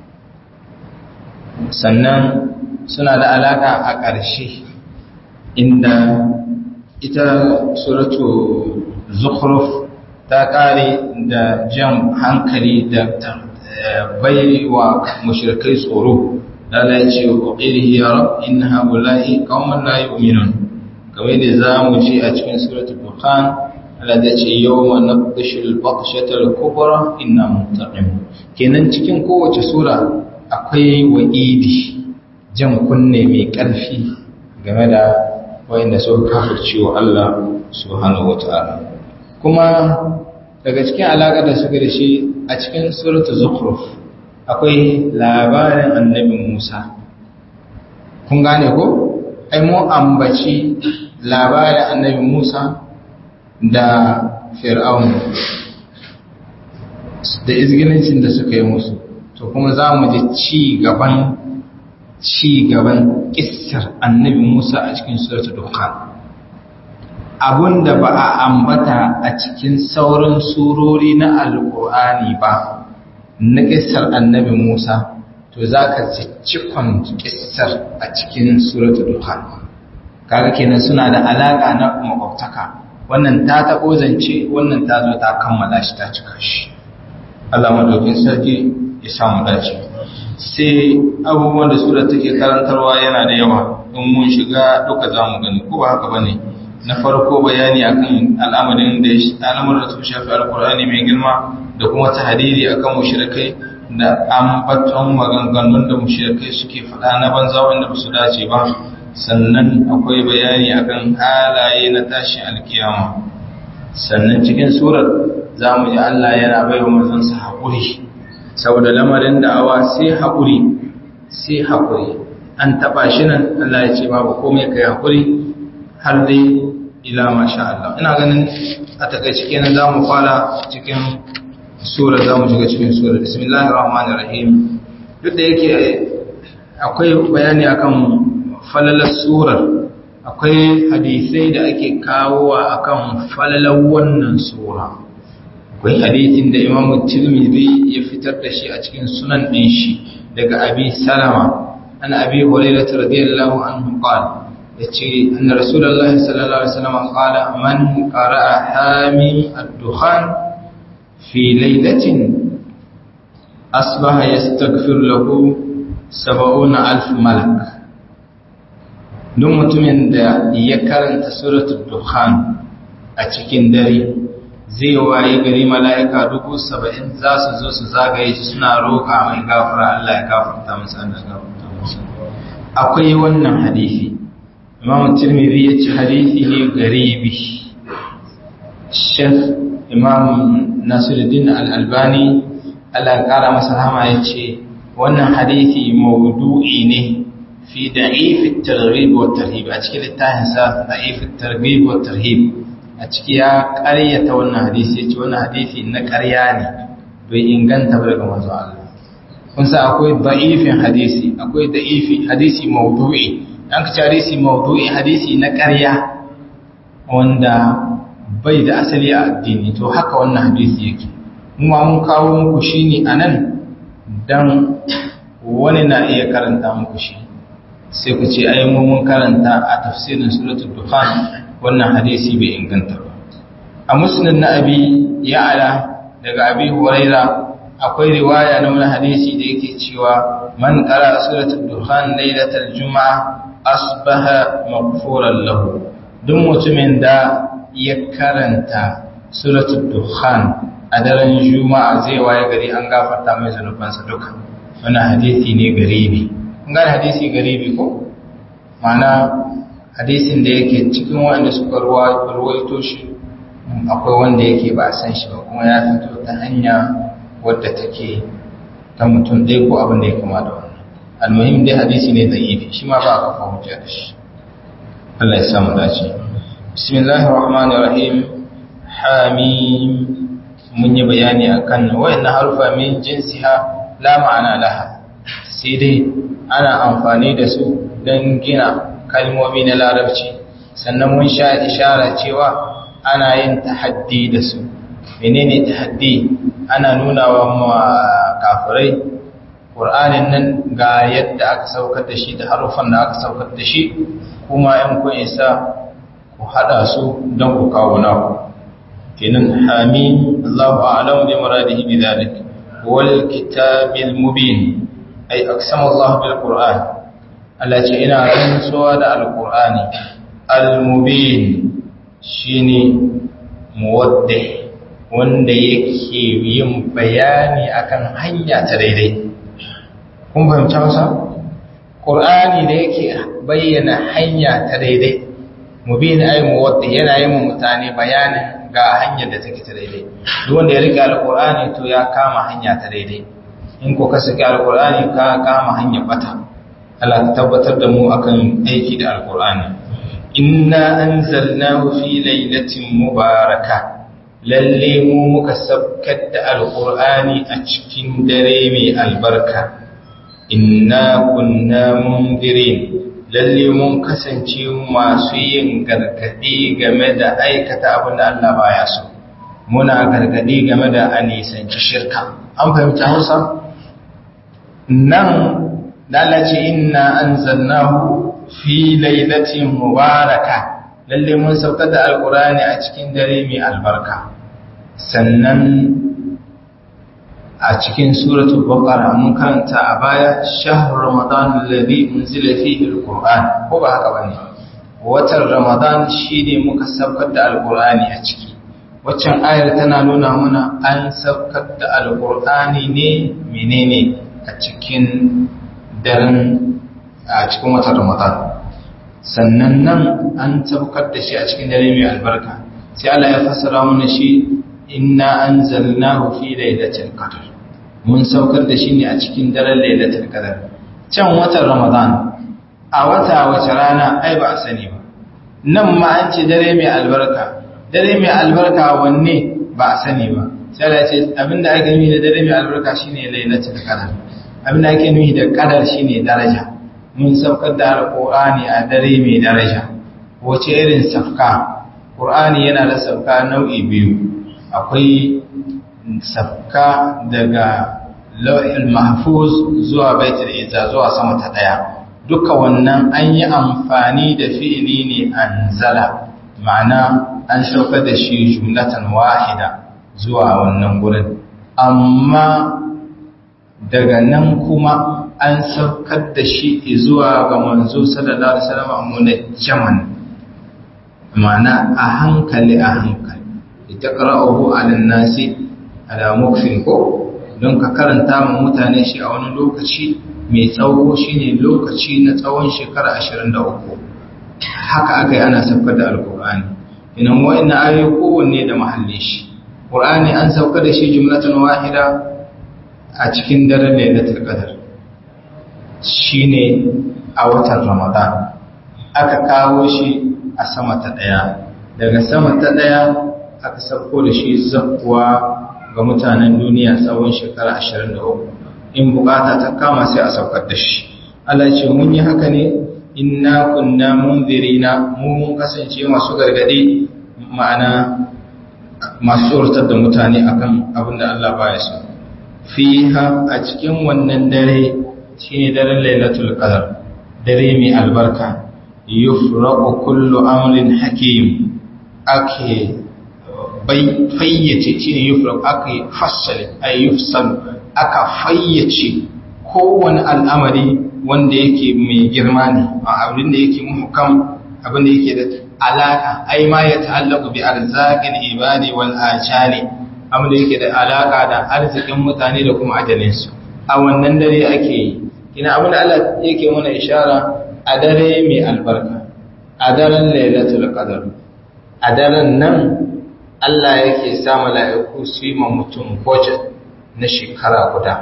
sannan suna da alaka a ƙarshe inda ita suratu zukhruf ta ƙare da jan hankali da bai wa mushrikai tsoro lala ya ce wa ƙirihi ya rab in haula'i kawman la yu'minun kamar da za mu ji a cikin suratul dukhan Allah da ce yawma nabdishul batshatal kubra inna muntaqim kenan cikin kowace sura akwai wa'idi jan kunne mai ƙarfi game da wayanda suka kafirce wa Allah subhanahu wataala kuma daga cikin alaƙar da suka da shi a cikin suratul zukhruf akwai labarin annabi Musa kun gane ko ai mu ambaci labarin annabi Musa da Fir'aun da izgilincin da suka yi musu to kuma za mu ji ci gaban ci gaban kissar annabi Musa a cikin suratul dukhan abunda ba a ambata a cikin sauran surori na alkur'ani ba na kissar annabi Musa to za ka cikon kissar a cikin suratul dukhan kaga kenan suna da alaka na makwabtaka wannan ta taɓo zance wannan ta zo ta kammala shi ta cika shi Allah madaukin sarki ya samu dace sai abubuwan da sura take karantarwa yana da yawa in mun shiga duka za mu gani ko ba haka bane na farko bayani akan al'amarin da al'amuran da su shafi alkur'ani mai girma da kuma tahdidi akan mushrikai da ambaton maganganun da mushrikai suke faɗa na banza wanda ba su dace ba sannan akwai bayani akan halaye na tashin alkiyama sannan cikin surar za mu ji Allah yana bai wa manzansa haƙuri saboda lamarin da'awa sai haƙuri sai haƙuri an taɓa shi nan Allah ya ce babu komai kai haƙuri har dai ila masha Allah ina ganin a takaice kenan za mu fara cikin sura za mu shiga cikin sura bismillahir rahmanir rahim duk da yake akwai bayani akan falalar surar akwai hadisai da ake kawowa akan falalar wannan sura akwai hadisin da Imam Tirmidhi ya fitar da shi a cikin sunan din shi daga Abi Salama an Abi Hurairah radiyallahu anhu qala yace anna Rasulullahi sallallahu alaihi wasallam qala man qara'a hamim ad-dukhan fi laylatin asbaha yastaghfir lahu 70000 malak duk mutumin da ya karanta suratul dukhan a cikin dare zai waye gari mala'ika dubu saba'in za su zo su zagaye shi suna roƙa mai gafara Allah ya gafarta musu Allah ya gafarta musu akwai wannan hadisi Imam Tirmidhi ya ce hadisi ne garibi Sheikh Imam Nasiruddin Al-Albani Allah ya kara masa rahama ya ce wannan hadisi maudu'i ne في ضعيف الترغيب والترهيب أشكي للتاهنسا ضعيف الترغيب والترهيب أشكي يا قرية وانا حديثي وانا حديثي إن قرياني بي إنغان تبرق مزو الله kunsa akwai da'ifin hadisi akwai da'ifi hadisi maudu'i an ka hadisi maudu'i hadisi na ƙarya wanda bai da asali a addini to haka wannan hadisi yake mu ma mun kawo muku shine anan dan wani na iya karanta muku shi sai ku ce ai mun karanta a tafsirin suratul dukhan wannan hadisi bai inganta ba a musnad na abi ya'ala daga abi huraira akwai riwaya na wani hadisi da yake cewa man qara suratul dukhan lailatal juma'a asbaha maghfuran lahu duk mutumin da ya karanta suratul dukhan a daren juma'a zai waye gari an gafarta mai zanubansa duka wannan hadisi ne garibi kun gane hadisi garibi ko ma'ana hadisin da yake cikin wanda suka ruwaito shi akwai wanda yake ba san shi ba kuma ya fito ta hanya wadda take ta mutum ɗaya ko abin da ya kama da wannan almuhim dai hadisi ne zaifi shi ma ba a kafa hujja da shi Allah ya samu dace bismillahir rahmanir rahim hamim mun yi bayani akan wayannan harufa min jinsiha la ma'ana laha sai dai ana amfani da su don gina kalmomi na larabci sannan mun sha ishara cewa ana yin tahaddi da su menene tahaddi ana nuna wa kafirai ƙur'anin nan ga yadda aka saukar da shi da harufan da aka saukar da shi kuma yan kun isa ku hada su don ku kawo naku kenan hamim Allahu a'lam bi muradihi bi dhalik wal kitabil mubin ay aqsama Allah bil qur'an Allah ce ina rantsuwa da alqur'ani al mubin shine muwaddih wanda yake yin bayani akan hanya ta daidai kun fahimci Hausa Qur'ani da yake bayyana hanya ta daidai mubin ay muwaddih yana yin mutane bayanin ga hanyar da take ta daidai duk wanda ya rike alqur'ani to ya kama hanya ta daidai in ko ka saki alqur'ani ka kama hanyar bata Allah ta tabbatar da mu akan aiki da alqur'ani inna anzalnahu fi lailatin mubaraka lalle mu muka sabkar da alqur'ani a cikin dare mai albarka inna kunna mundirin lalle mun kasance masu yin gargadi game da aikata abin da Allah baya so muna gargadi game da anisanci shirka an fahimta Hausa nan lalace inna anzalnahu fi lailatin mubaraka lalle mun saukar da alqur'ani a cikin dare mai albarka sannan a cikin suratul baqara mun karanta a baya shahr ramadan alladhi unzila fihi alquran ko ba haka bane watan ramadan shine muka saukar da alqurani a ciki waccan ayar tana nuna mana an saukar da alqurani ne menene a cikin daren a cikin watan ramadan sannan nan an saukar da shi a cikin dare mai albarka sai Allah ya fassara mana shi inna anzalnahu fi lailatul qadr mun saukar da shi ne a cikin daren lailatul qadr can watan ramadan a wata wace rana ai ba a sani ba nan ma an ce dare mai albarka dare mai albarka wanne ba a sani ba sai Allah ya ce abinda ake nufi da dare mai albarka shine lailatul qadr abinda ake nufi da qadar shine daraja mun saukar da alqur'ani a dare mai daraja wace irin safka qur'ani yana da safka nau'i biyu akwai safka daga lau'il mahfuz zuwa baitul izza zuwa sama ta daya duka wannan an yi amfani da fi'ili ne anzala ma'ana an saukar da shi jumlatan wahida zuwa wannan gurin amma daga nan kuma an saukar da shi zuwa ga manzo sallallahu alaihi wasallam munajjaman ma'ana a hankali a hankali litaqra'uhu 'ala an-nasi ala mukfin ko don ka karanta ma mutane shi a wani lokaci mai tsawo shine lokaci na tsawon shekara 23 haka aka yi ana saukar da alkur'ani inan wa'annan ayoyi kowanne da mahallin shi qur'ani an saukar da shi jumlatan wahida a cikin daren lailatul qadr shine a watan ramadan aka kawo shi a sama ta daya daga sama ta daya aka sauko da shi zakkuwa ga mutanen duniya tsawon shekara 23 in bukata ta kama sai a saukar da shi Allah ce mun yi haka ne inna kunna munzirina mu mun kasance masu gargadi ma'ana masu tsoratar da mutane akan abin da Allah baya so fiha a cikin wannan dare shine daren lailatul qadar dare mai albarka yufraqu kullu amrin hakim ake fayyace shi ne yufraq aka fassale ay yufsal aka fayyace kowane al'amari wanda yake mai girma ne abin da yake muhkam abin da yake da alaka ai ma ya ta'allaqu bi arzaqil ibadi wal ajali abin da yake da alaka da arzikin mutane da kuma ajalinsu a wannan dare ake yi ina abin da Allah yake mana ishara a dare mai albarka a daren lailatul qadr a daren nan Allah yake sa mala'iku su yi ma mutum budget na shekara guda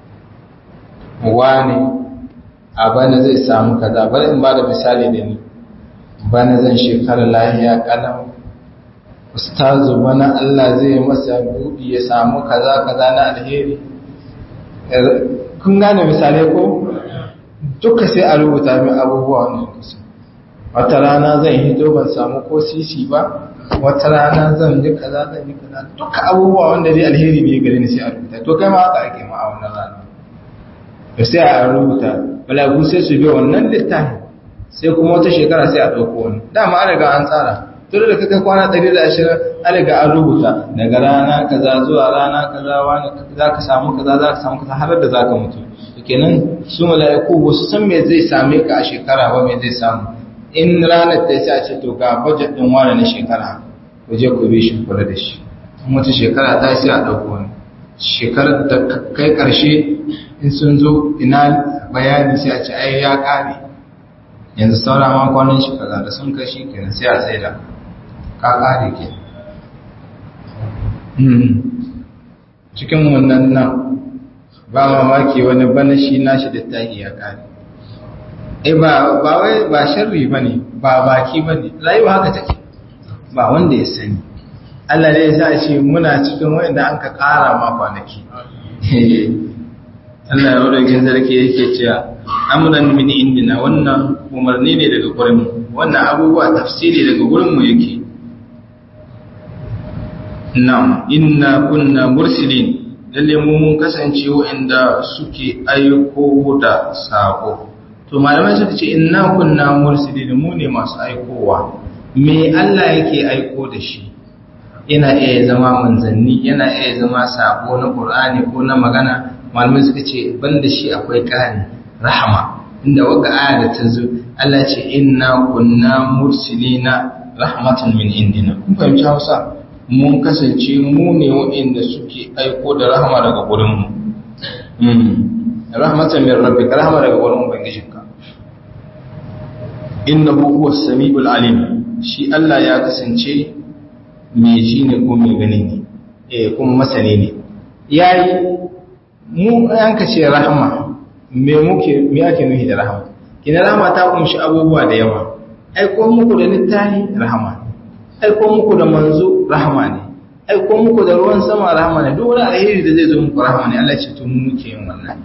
wani a bana zai samu kaza bari in ba da misali da ni bana zan shekara lahiya kalam ustazu bana Allah zai masa buɗi ya samu kaza kaza na alheri kun gane misalai ko duka sai a rubuta min abubuwa wannan kusa wata rana zan hito ban samu ko sisi ba wata rana zan yi kaza zan yi kaza duka abubuwa wanda dai alheri ne gare ni sai a rubuta to kai ma haka ake ma a wannan rana to sai a rubuta balagu sai su bi wannan littafin sai kuma wata shekara sai a ɗauko wani dama an riga an tsara tun da kai kwana 120 an riga an rubuta daga rana kaza zuwa rana kaza wani za ka samu kaza za ka samu kaza har da za ka mutu kenan su mala'iku ba su san me zai same ka a shekara ba me zai samu in ranar ta sai a ce to ga budget din wani na shekara ku je ku bi shi kula da shi wata shekara ta sai a ɗauko wani shekarar da kai ƙarshe in sun zo ina bayani sai a ce ai ya ƙare yanzu saura ma kwanan shi kaza da sun kashi kenan sai a tsaida ka ƙare ke cikin wannan nan ba mamaki wani bana shi nashi littafi ya ƙare eh ba ba wai ba sharri bane ba baki bane rayuwa haka take ba wanda ya sani Allah ne ya sa ce muna cikin wanda an ka ƙara ma kwanaki Allah ya wadda sarki yake cewa amuran min indina wannan umarni ne daga gurin mu wannan abubuwa tafsiri daga gurin mu yake na'am inna kunna mursilin lalle mu mun kasance wanda suke aiko da sako to malamai suka ce inna kunna mursilin mu ne masu aikowa me Allah yake aiko da shi yana iya zama manzanni yana iya zama sako na Qur'ani ko na magana malamai suka ce banda shi akwai ƙari rahama inda waka aya da ta zo Allah ce inna kunna mursilina rahmatan min indina kun fahimci Hausa mun kasance mu ne waɗanda suke aiko da rahama daga gurin mu rahmatan min rabbika rahama daga gurin ubangijinka innahu huwas samiul alim shi Allah ya kasance mai ji ne ko mai gani ne eh kuma masani ne yayi mu yanka ce rahama me muke me yake nufi da rahama kina rahama ta kunshi abubuwa da yawa aiko muku da littafi rahama aiko muku da manzo rahama ne aiko muku da ruwan sama rahama ne duk wani alheri da zai zo muku rahama ne Allah ce to mu muke yin wannan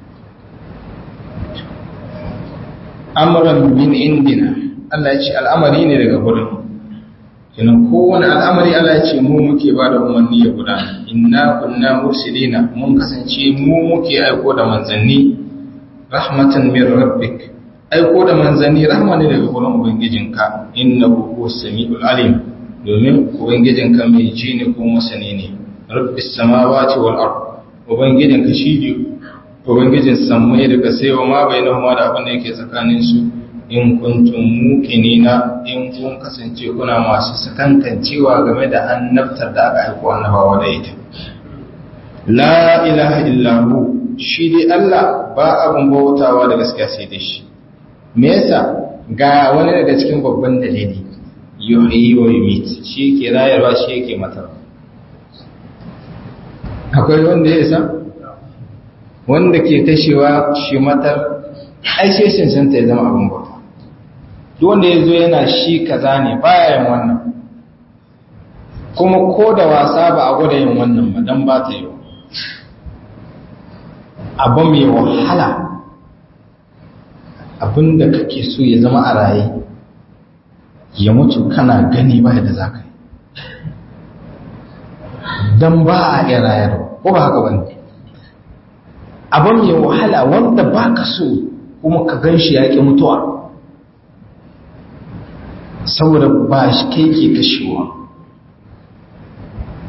amran min indina Allah ya ce al'amari ne daga gurin kenan kowane al'amari Allah ya ce mu muke ba da umarni ya gudana inna kunna mursilina mun kasance mu muke aiko da manzanni rahmatan min rabbik aiko da manzanni rahma ne daga gurin ubangijinka innahu huwas samiul alim domin ubangijinka mai ji ne ko masani ne rabbis samawati wal ard ubangijinka shi ne ubangijin sammai da kasai wa ma bainahuma da abin da yake tsakanin su in kuntum muqinina in kun kasance kuna masu sakankancewa game da annabtar da aka aiko annabawa da ita la ilaha illa hu shi dai Allah ba abin bautawa da gaskiya sai da shi me yasa ga wani daga cikin babban dalili yuhyi wa yumit shi ke rayarwa shi yake mata akwai wanda ya isa wanda ke kashewa shi matar ai sai cancanta ya zama abin bauta duk wanda ya zo yana shi kaza ne baya yin wannan kuma ko da wasa ba a gwada yin wannan ba don ba ta yi abu mai wahala abin da kake so ya zama a raye ya mutu kana gani ba da za ka yi don ba a iya rayarwa ko ba haka wani abin mai wahala wanda ba ka so kuma ka gan shi yaƙi mutuwa saboda ba shi kai ke kashewa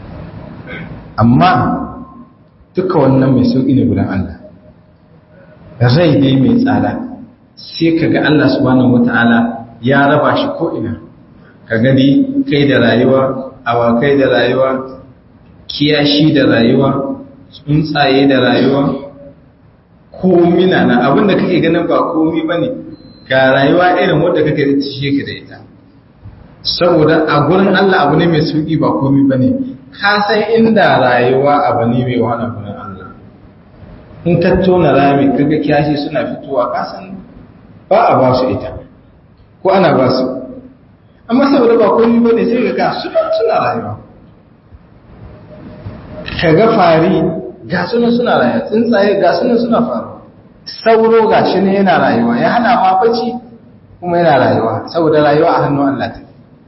amma duka wannan mai sauƙi ne gudan Allah rai ne mai tsada sai ka ga Allah subhanahu wata'ala ya raba shi ko'ina ka gani kai da rayuwa awakai da rayuwa kiyashi da rayuwa tsuntsaye da rayuwa komi na na abinda kake ganin ba komi ba ne ga rayuwa irin wadda kake cishe ka da ita saboda a gurin Allah abu ne mai sauki ba komi ba ne ka san inda rayuwa abu ne mai wahala gurin Allah in ka tona rami kaga kiyashi suna fitowa ka san ba a ba su ita ko ana ba su amma saboda ba komi ba ne sai ga suna rayuwa ka ga fari ga sunan suna rayuwa tsuntsaye ga sunan suna faru sauro ga shi ne yana rayuwa ya hana ma bacci kuma yana rayuwa saboda rayuwa a hannun Allah ta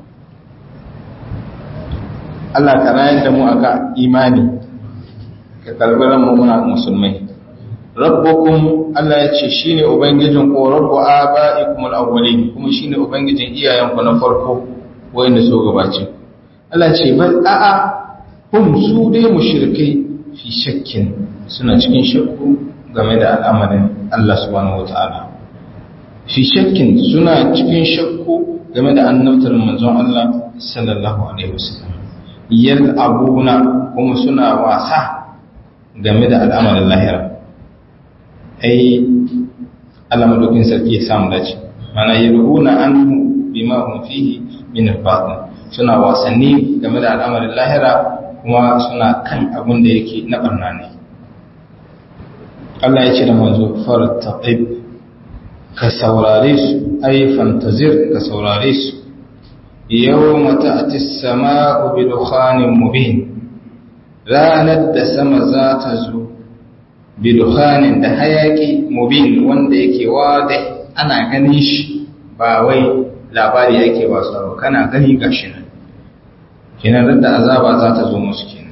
Allah ka rayar da mu aka imani ka karbi mu muna musulmai rabbukum Allah ya ce shine ubangijin ko rabbu abaikum al-awwalin kuma shine ubangijin iyayenku na farko wanda so gabace Allah ce bal a'a hum su dai mushrikai fi shakkin suna cikin shakku game da al'amarin Allah subhanahu wataala fi shakkin suna cikin shakku game da annabtar manzon Allah sallallahu alaihi wasallam yal abuna kuma suna wasa game da al'amarin lahira ai Allah madaukin sarki ya samu dace mana yalhuna anhu bima hum fihi min al-batil suna wasanni game da al'amarin lahira kuma suna kan abin da yake na barna ne Allah ya ce da manzo fartaqib ka saurare su ay fantazir ka saurare su yawma ta'ti as-sama'u bi dukhanin mubin ranar da sama za ta zo bi dukhanin da hayaki mubin wanda yake wada ana ganin shi ba wai labari yake ba su kana gani gashi nan kenan da azaba za ta zo musu kenan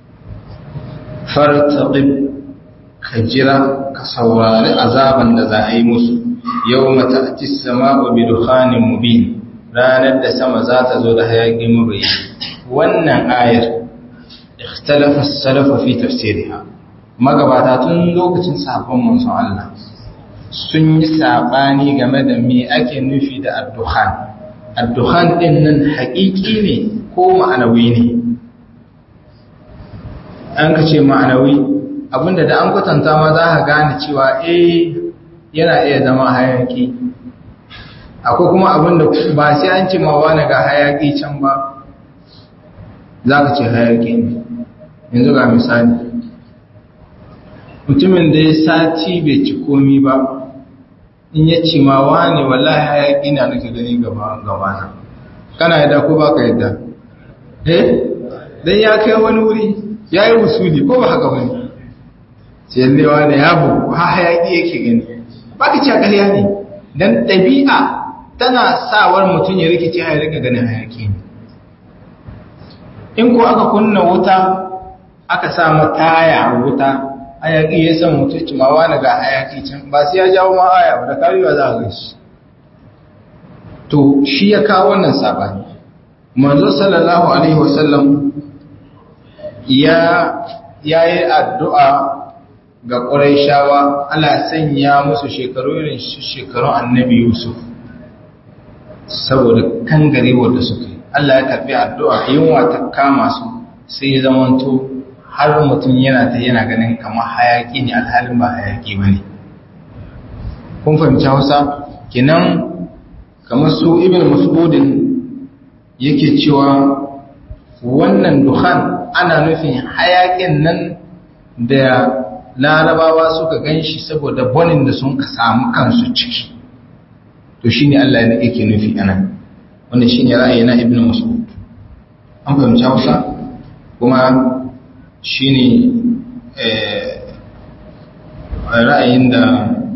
fartaqib ka jira ka saurari azaban da za a yi musu yawma ta'ti as-sama'u bi dukhanin mubin ranar da sama za ta zo da hayaki mabayi wannan ayar ikhtalafa as-salafu fi tafsiriha magabata tun lokacin sabon manzon Allah sun yi sabani game da me ake nufi da ad-dukhan ad-dukhan din nan haƙiƙi ne ko ma'anawi ne an ka ce ma'anawi abinda da an kwatanta ma za ka gane cewa eh yana iya zama hayaki akwai kuma abinda ba sai an ce ma wani ga hayaki can ba za ka ce hayaki ne yanzu ga misali mutumin da ya sati bai ci komi ba in ya ce ma wani wallahi hayaki na nake gani gaba na kana yadda ko ba ka yadda eh dan ya kai wani wuri ya yi wusuli ko ba haka wani sai yallewa da ya bugu ha hayaki yake gani ba ka ce ƙarya ne don ɗabi'a tana sawar mutum ya rikice ya rika ganin hayaki ne in ko aka kunna wuta aka sa mataya a wuta hayaki ya san mutum cimawa na ga hayaki can ba sai ya jawo ma aya ba da karewa za a gashi to shi ya kawo wannan sabani manzo sallallahu alaihi wasallam ya yayi addu'a ga Qurayshawa Allah sanya musu shekaru irin shekarun Annabi Yusuf saboda kangarewar da suka yi Allah ya karbi addu'a yunwa ta kama su sai ya zamanto har mutum yana ta yana ganin kamar hayaki ne alhalin ba hayaki bane kun fahimci Hausa kenan kamar su Ibn Mas'udin yake cewa wannan dukhan ana nufin hayakin nan da larabawa suka gan shi saboda bonin da sun samu kansu ciki to shi ne Allah yake nufi anan wanda shi ne ra'ayi na ibn mas'ud an fahimci hausa kuma shi ne ra'ayin da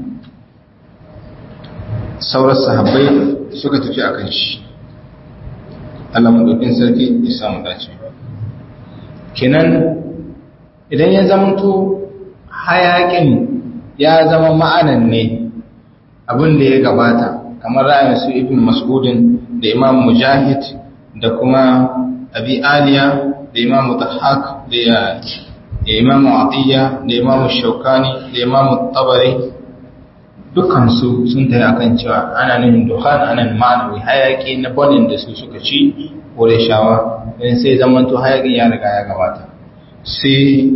sauran sahabbai suka tafi akan shi Allah maɗaukin sarki ya samu dace kenan idan ya zamanto hayakin ya zama ma'anan ne abin da ya gabata kamar ra'ayin su ibn mas'udin da imam mujahid da kuma abi aliya da imam dhahak da imam atiya da imam shaukani da imam tabari dukansu sun tayi akan cewa ana nufin dukhan ana ma'anawi hayaki na bonin da su suka ci kore shawa don sai zamanto hayakin ya riga ya gabata sai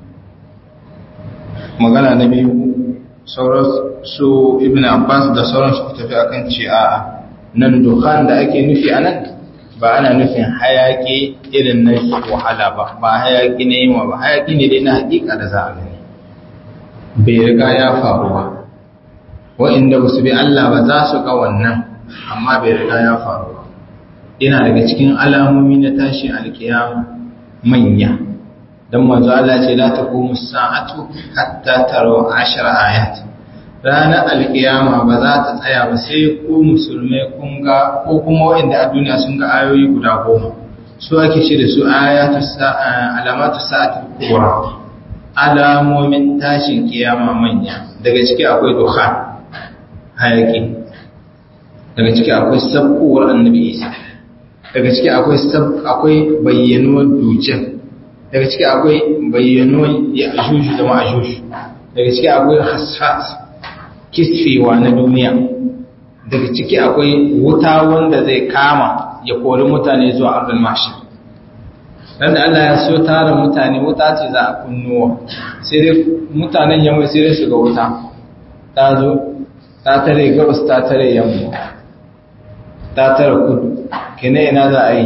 magana na biyu sauran su ibn abbas da sauran su tafi akan ce a nan dukhan da ake nufi a nan ba ana nufin hayaki irin na wahala ba ba hayaki na yinwa ba hayaki ne dai na hakika da za a gani bai riga ya faru ba wa'inda ba su bi Allah ba za su ga wannan amma bai riga ya faru ba yana daga cikin alamomi na tashi alkiyama manya don manzo Allah ce la taqumu sa'atu hatta taro 10 ayat ranar alkiyama ba za ta tsaya ba sai ku musulmai kun ga ko kuma wa'inda a duniya sun ga ayoyi guda goma su ake ce da su ayatu alamatu sa'ati kubra alamomin tashin kiyama manya daga ciki akwai dukhan hayaki daga ciki akwai sabkowar annabi isa daga ciki akwai akwai bayyanuwar dujjal daga ciki akwai bayyanuwar ya'juj da ma'juj daga ciki akwai hasfat kisfewa na duniya daga ciki akwai wuta wanda zai kama ya kori mutane zuwa ardul mahshar dan da Allah ya so tara mutane wuta ce za a kunnuwa sai dai mutanen yamma sai dai su ga wuta ta zo ta tare gabas ta tare yamma ta tare kudu kene ina za a yi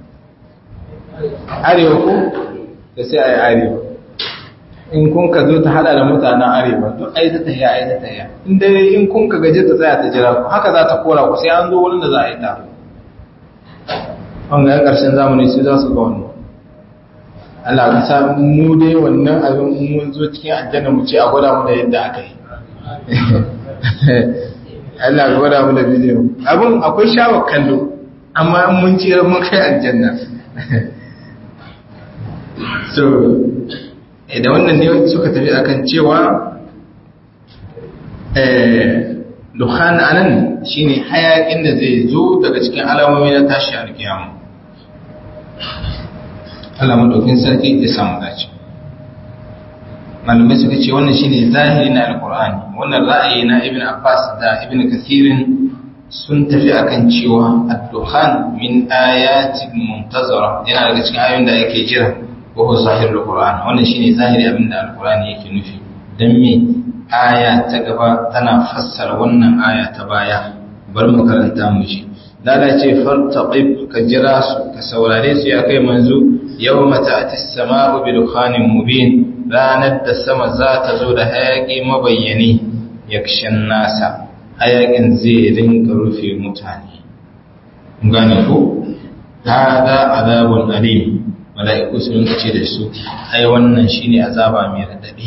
arewa ko da sai a yi arewa in kun ka zo ta hada da mutanen arewa duk ai ta tahiya ai ta tahiya in dai in kun ka gaje ta tsaya ta jira ku haka za ta kora ku sai an zo wurin da za a yi ta an ga karshen zamani sai za su ga wannan Allah ka sa mu dai wannan abin mun zo cikin aljanna mu ce a gwada mu da yadda aka yi Allah ka gwada mu da bidiyo abin akwai shawar kallo amma in mun ci mun kai aljanna so da wannan ne suka tafi akan cewa dukhan anan shine hayakin da zai zo daga cikin alamomi na tashi alkiyama Allah madaukin sarki ya samu dace malamai suka ce wannan shine zahiri na alqur'ani wannan ra'ayi na ibn abbas da ibn kathirin sun tafi akan cewa ad-dukhan min ayatin muntazara yana daga cikin ayoyin da yake jira ko ko zahirul qur'an wannan shine zahiri abin da alqur'ani yake nufi dan me aya ta gaba tana fassara wannan aya ta baya bar mu karanta mu ji lala ce fartaqib ka jira su ka saurare su ya kai manzo yawma ta'ti as-sama'u bi dukhanin mubin ranar da sama za ta zo da hayaki mabayyani yakshan nasa hayakin zai rinka rufe mutane gane ko hada azabun alim mala'iku sun ce da su ai wannan shine azaba mai radadi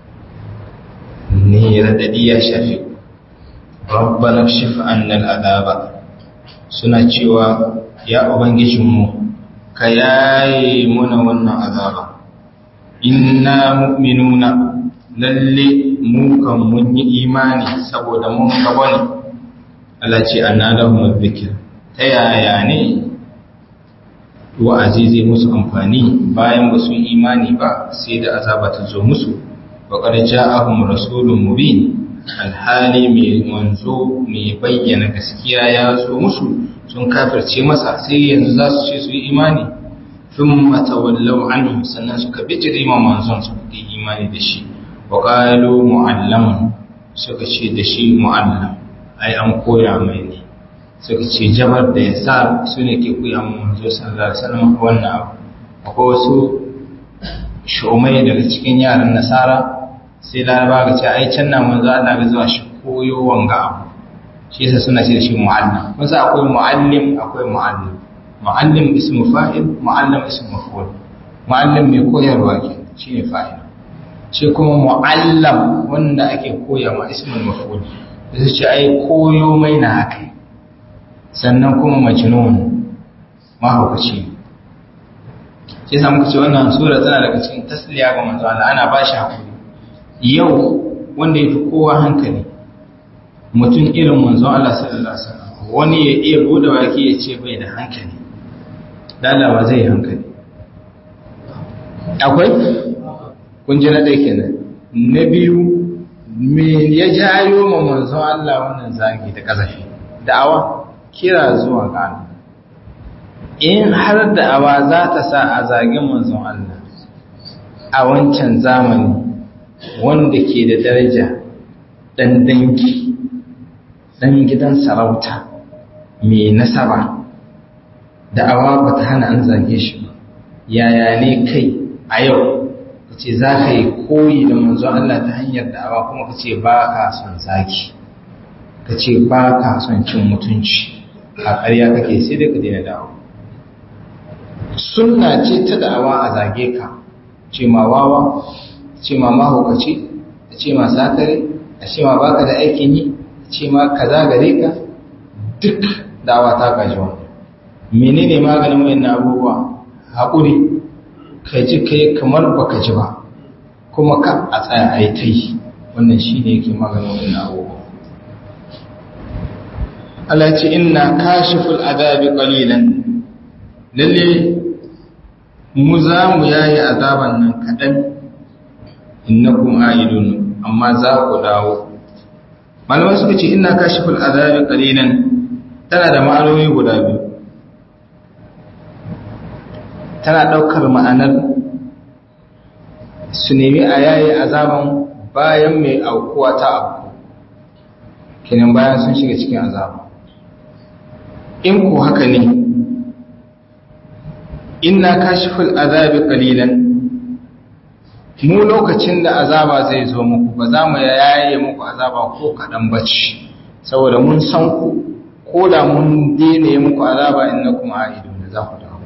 ne radadi ya shafi rabbana kshif anna al'azaba suna cewa ya ubangijinmu ka yaye muna wannan azaba inna mu'minuna lalle mu kan mun yi imani saboda mun gaba ne Allah ce anna lahum dhikr ta yaya ne wa'azi zai musu amfani bayan ba su imani ba sai da azaba ta zo musu wa qad ja'ahum rasulun mubin alhali mai manzo mai bayyana gaskiya ya zo musu sun kafirce masa sai yanzu za su ce su yi imani thumma tawallaw anhu sannan suka bijire ma manzon su yi imani da shi wa qalu mu'allamun suka ce da shi mu'allam ai an koya mai ne suka ce jabar da ya sa su ne ke koya ma manzo sallallahu alaihi wasallam wannan abu akwai wasu shumai daga cikin yaran nasara sai laraba ga ce ai can na manzo Allah ga zuwa shi koyo wanga abu shi yasa suna ce da shi mu'allim wasu akwai mu'allim akwai mu'allim mu'allim ismu fa'il mu'allim ismu maf'ul mu'allim mai koyarwa ke shine fa'il shi kuma mu'allam wanda ake koya ma ismul maf'ul sai ce ai koyo mai na haka sannan kuma majnun mahaukaci shi yasa muka ce wannan sura tana daga cikin tasliya ga manzo Allah ana ba shi hakuri yau wanda ya fi kowa hankali mutum irin manzo Allah sallallahu alaihi wasallam wani ya iya bude baki ya ce bai da hankali dalawa zai hankali akwai kun ji na ɗaya kenan na biyu me ya jayo ma manzon Allah wannan zagi da kazafi da'awa kira zuwa ga Allah in har da'awa za ta sa a zagin manzon Allah a wancan zamani wanda ke da daraja dan dangi dan gidan sarauta mai nasaba da'awa ba ta hana an zage shi ba yaya ne kai a yau ka ce za ka yi koyi da manzon Allah ta hanyar da'awa kuma ka ce ba ka son zaki ka ce ba ka son cin mutunci a ƙarya kake sai dai ka daina da'awa sunna ce ta da'awa a zage ka ce ma wawa ce ma mahaukaci a ce ma sakare a ce ma baka da aikin yi a ce ma kaza gare ka duk da'awa ta gaji wannan menene maganin wayannan abubuwa haƙuri ka ji kai kamar baka ji ba kuma ka a tsaya a yi ta yi wannan shi ne yake maganin wani abubuwa Allah ce ina kashiful adabi qalilan lalle mu za mu yayi azaban nan kaɗan innakum aidun amma za ku dawo malamai suka ce ina kashiful adabi qalilan tana da ma'anoni guda biyu tana ɗaukar ma'anar su nemi a yayi azaban bayan mai aukuwa ta abu kinan bayan sun shiga cikin azaba in ku haka ne inna kashiful azabi qalilan mu lokacin da azaba zai zo muku ba za mu yaye muku azaba ko kaɗan bace saboda mun san ku ko da mun dene muku azaba innakum a'idun za ku dawo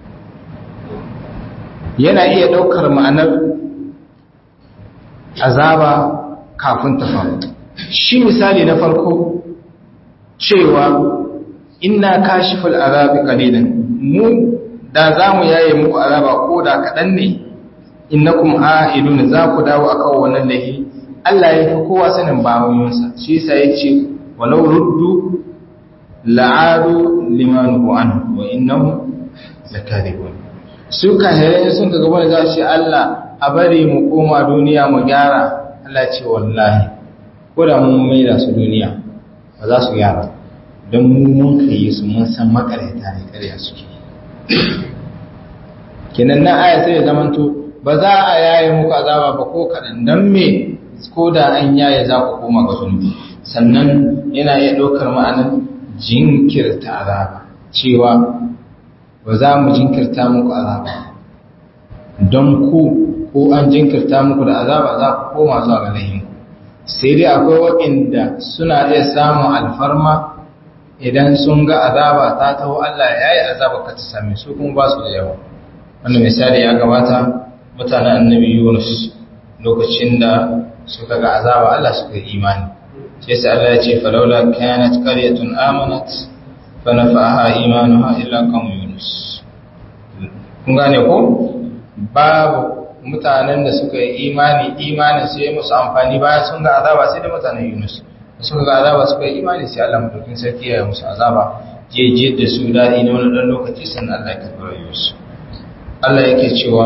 yana iya ɗaukar ma'anar azaba kafin ta faru shi misali na farko cewa inna kashiful azabi qalilan mu da zamu yaye muku azaba ko da kadan ne innakum a'idun za ku dawo akan wannan lahi Allah ya fi kowa sanin bawoyinsa shi yasa yace walau ruddu la'adu liman anhu wa innahum lakadibun su kahirai sun ka gaba da za shi Allah a bari mu koma duniya mu gyara Allah ce wallahi ko da mun mai da su duniya ba za su gyara don mu mun kai su mun san makareta ne karya suke kenan na aya sai ya zamanto ba za a yaye muku azaba ba ko kaɗan don me ko da an yaye za ku koma ga zunubi sannan yana iya ɗaukar ma'anar jinkirta azaba cewa ba za mu jinkirta muku azaba don ku ko an jinkirta muku da azaba za ku koma zuwa ga lahinku sai dai akwai waɗanda suna iya samun alfarma idan sun ga azaba ta taho Allah ya yi azaba ka ta same su kuma ba su da yawa wannan misali ya gabata mutanen annabi Yunus lokacin da suka ga azaba Allah suka yi imani sai sai Allah ya ce falaula kanat qaryatun amanat fa nafa'aha imanuha illa qawm Yunus kun gane ko babu mutanen da suka yi imani imanin sai musu amfani bayan sun ga azaba sai da mutanen Yunus da suka ga azaba suka yi imani sai Allah mutukin sarki ya yi musu azaba je je da su dadi na wani dan lokaci sannan Allah ya karɓi rayuwarsu Allah yake cewa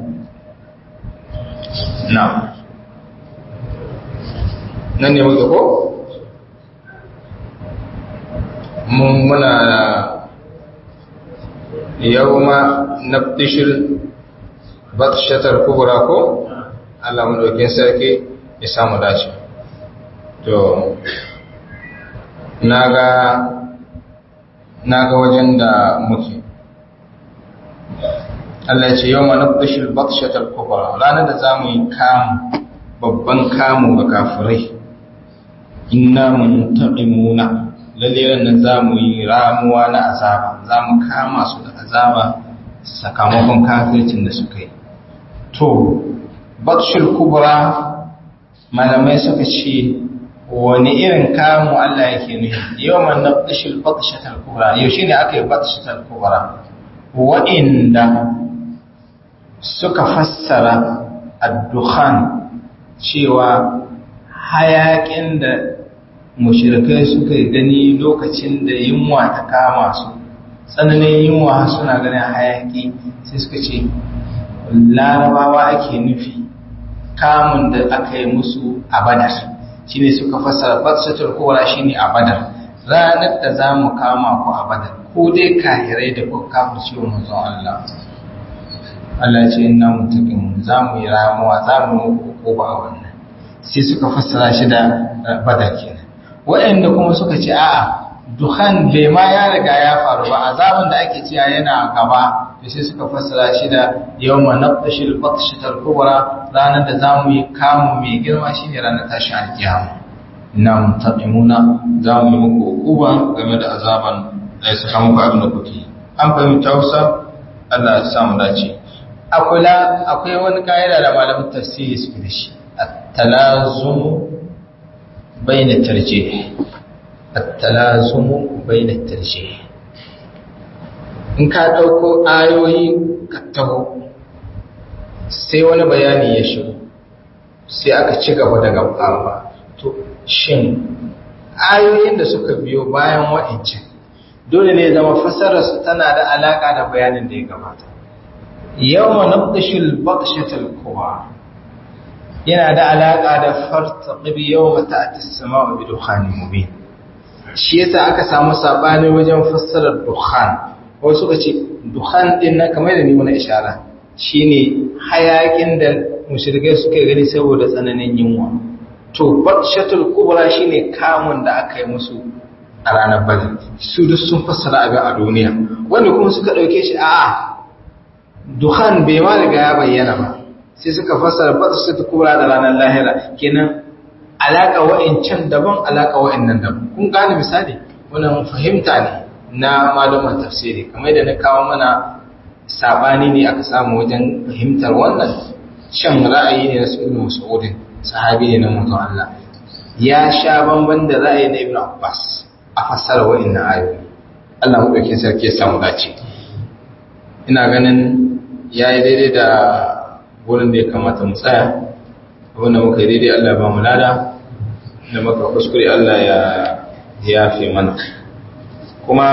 na nan ne muke ko mun muna yawma nabtishil batshatar kubra ko Allah madaukin sarki ya samu dace to naga naga wajen da muke Allah ya ce yawma nabtishil batshatar kubra ranar da zamu yi kamu babban kamu ga kafirai inna muntaqimuna lalle ran zamu yi ramuwa na azaba zamu kama su da azaba sakamakon kafircin da suka yi to batshul kubra malamai suka ce wani irin kamu Allah yake nufi yawan nabtashil batshatal kubra yau shine aka yi batshatal kubra wa'inda suka fassara ad-dukhan cewa hayakin da mushrikai suka gani lokacin da yunwa ta kama su tsananin yunwa suna ganin hayaki sai suka ce larabawa ake nufi kamun da aka yi musu a badar shine suka fassara batsatul kubra shine a badar ranar da za mu kama ku a badar ko dai kahirai da kuka kafin ciwon manzon Allah Allah ce ina mutakin za mu yi ramuwa za mu yi hukuma a wannan sai suka fassara shi da badar kenan waɗanda kuma suka ce a'a duhan bai ma ya riga ya faru ba azaban da ake cewa yana gaba to sai suka fassara shi da yawma naqtashil batshatal kubra ranar da zamu yi kamu mai girma shine ranar tashi alkiyama inna muntaqimuna zamu yi muku hukuma game da azaban da ya saka muku abin da kuke an fahimta Hausa Allah ya samu dace akula akwai wani kaida da malamin tafsiri suke da shi at-talazum bayna tarjih التلازم بين الترجيح in ka ɗauko ayoyi ka taho sai wani bayani ya shigo sai aka ci gaba da gaba to shin ayoyin da suka biyo bayan wa'ancan dole ne zama fasararsu tana da alaƙa da bayanin da ya gabata yawma nabdashul batshatul kowa yana da alaƙa da fartaqib yawma ta'ti as-sama'u bi dukhanin mubin shi yasa aka samu sabani wajen fassarar dukhan wasu suka ce dukhan din nan kamar da ni wani ishara shine hayakin da mushrikai suke gani saboda tsananin yunwa to batshatul kubra shine kamun da aka yi musu a ranar badar su duk sun fassara abin a duniya wanda kuma suka dauke shi a dukhan bai ma riga ya bayyana ba sai suka fassara batshatul kubra da ranar lahira kenan alaƙa wa'incan daban alaƙa wa'innan daban kun gane misali wannan fahimta ne na malaman tafsiri kamar da na kawo mana sabani ne aka samu wajen fahimtar wannan shan ra'ayi ne na ibn mas'ud sahabi ne na mutum Allah ya sha bamban da ra'ayi na ibn Abbas a fassara wa'innan ayoyi Allah mu dauke sarki ya samu dace ina ganin yayi daidai da wurin da ya kamata mu tsaya abinda muka yi daidai Allah ba mu lada da muka kuskure Allah ya yafe mana kuma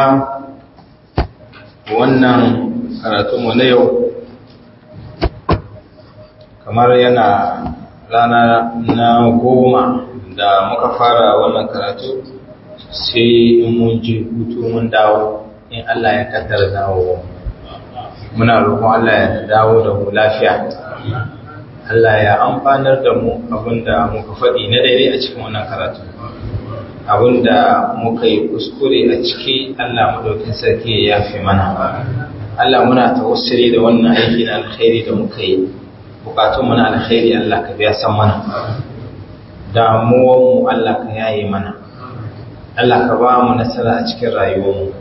wannan karatunmu na yau kamar yana rana na goma da muka fara wannan karatu sai in mun ji hutu mun dawo in Allah ya kaddara dawo muna roƙon Allah ya dawo da mu lafiya Allah ya amfanar da mu abinda muka faɗi na daidai a cikin wannan karatu abinda muka yi kuskure a ciki Allah madaukin sarki ya yafe mana Allah muna tawassuli da wannan aiki na alkhairi da muka yi bukatun mu na alkhairi Allah ka biya san mana damuwan mu Allah ka yaye mana Allah ka ba mu nasara a cikin rayuwar mu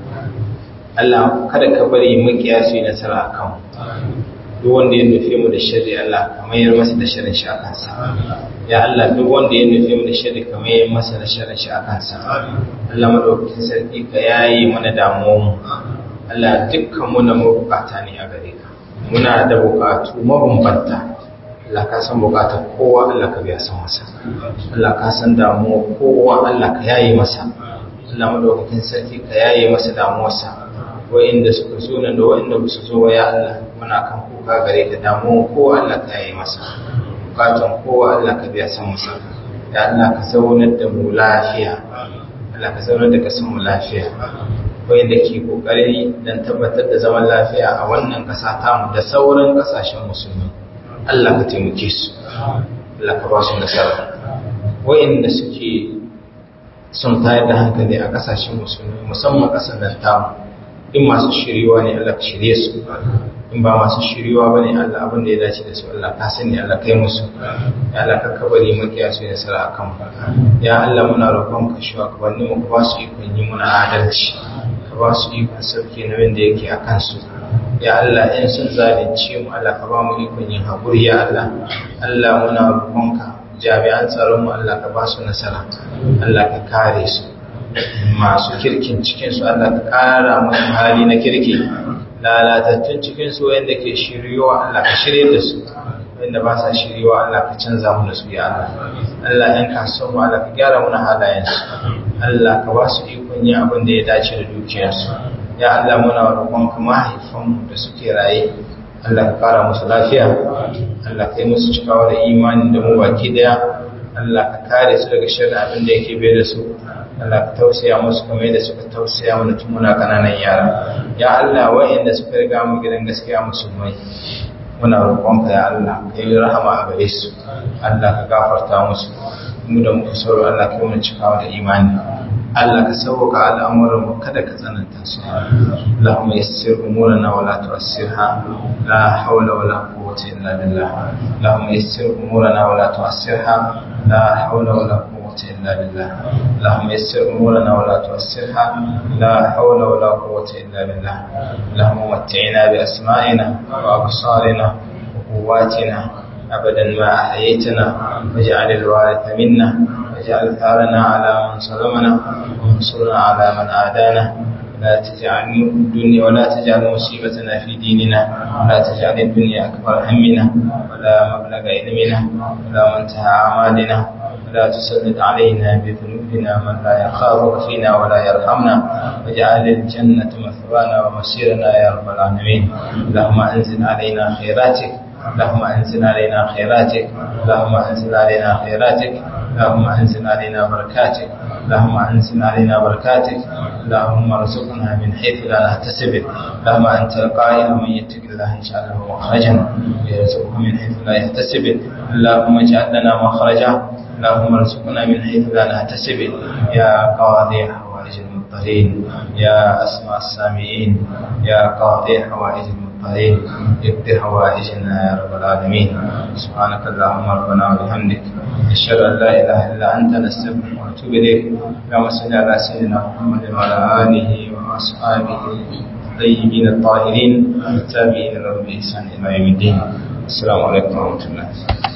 Allah kada ka bari makiya su yi nasara a kanmu duk wanda ya nufe mu da shari Allah ka mayar masa da shirin shi a kansa ya Allah duk wanda ya nufe mu da shari ka mayar masa da shirin shi a kansa Allah madaukakin sarki ka yayi mana damuwar mu Allah dukkan mu na mabukata ne a gare ka muna da bukatu mabambanta Allah ka san bukatar kowa Allah ka biya san masa Allah ka san damuwar kowa Allah ka yayi masa Allah madaukakin sarki ka yayi masa damuwarsa wa'inda suka zo nan da wa'inda ba su zo wa ya Allah muna kan kuka gare ka damu ko Allah ka yi masa bukatan kowa Allah ka biya san masa ya Allah ka zaunar da mu lafiya Allah ka zaunar da ka san mu lafiya wa'inda ke kokari dan tabbatar da zaman lafiya a wannan kasa tamu da sauran kasashen musulmi Allah ka taimake su Allah ka ba su nasara wa'inda suke sun tayar da hankali a kasashen musulmi musamman kasar nan tamu in masu shiriwa ne Allah ka shirye su in ba masu shiriwa ba ne Allah abin da ya dace da su Allah ka sani Allah kai musu ya Allah ka kabari makiya su ya sara akan ya Allah muna roƙon ka shi ka wani mu ba su ikon yi muna adalci ka ba su ikon sauke nauyin da yake a kansu ya Allah in sun zalunce mu Allah ka ba mu ikon yin haƙuri ya Allah Allah muna roƙon ka jami'an tsaron mu Allah ka ba su nasara Allah ka kare su masu kirkin cikinsu Allah ka ƙara musu hali na kirki lalatattun cikinsu wanda ke shiriyowa Allah ka shirye da su wanda ba sa shiriyowa Allah ka canza mu da su ya Allah Allah ɗan kasuwan mu Allah ka gyara mana halayensu Allah ka ba su ikon yin abin da ya dace da dukiyarsu ya Allah muna roƙon ka mahaifanmu da suke raye Allah ka ƙara musu lafiya Allah ka yi musu cikawa da imani da mu baki daya Allah ka kare su daga shirin abin da yake bai da su Allah ka tausaya musu kamar yadda suka tausaya mana tun muna kananan yara ya Allah wa'anda suka riga mu gidan gaskiya musulmai muna roƙonka ya Allah ka yi rahama a gare su Allah ka gafarta musu mu da muka sauro Allah ka yi mana cikawa da imani Allah ka sauka al'amuran mu kada ka tsananta su Allahumma yassir umurana wa la tu'assirha la hawla wa la quwwata illa billah Allahumma yassir umurana wa la tu'assirha la hawla wa la quwwata illa billah Allahumma yassir umurana wa la tu'assirha la hawla wa la quwwata illa billah Allahumma matti'na bi asma'ina wa absarina wa quwwatina أبدا ما أحييتنا واجعل الوارث منا واجعل ثارنا على من ظلمنا وانصرنا على من عادانا لا تجعل الدنيا ولا تجعل مصيبتنا في ديننا ولا تجعل الدنيا أكبر همنا ولا مبلغ علمنا ولا منتهى أعمالنا ولا تسلط علينا بذنوبنا من لا يخافك فينا ولا يرحمنا واجعل الجنة مثوانا ومصيرنا يا رب العالمين اللهم أنزل علينا خيراتك اللهم انزل علينا خيراتك اللهم انزل علينا خيراتك اللهم انزل علينا بركاتك اللهم انزل علينا بركاتك اللهم ارزقنا من حيث لا نحتسب اللهم انت القائل من يتق الله يجعل له مخرجا ويرزقه من حيث لا يحتسب اللهم اجعل لنا مخرجا اللهم ارزقنا من حيث لا نحتسب يا قاضي حوائج المضطرين يا اسماء السامعين يا قاضي حوائج المضطرين المضطرين اقض حوائجنا يا رب العالمين سبحانك اللهم ربنا وبحمدك أشهد أن لا إله إلا أنت نستغفرك ونتوب إليك اللهم صل على سيدنا محمد وعلى آله وأصحابه الطيبين الطاهرين والتابعين لهم بإحسان إلى يوم الدين السلام عليكم ورحمة الله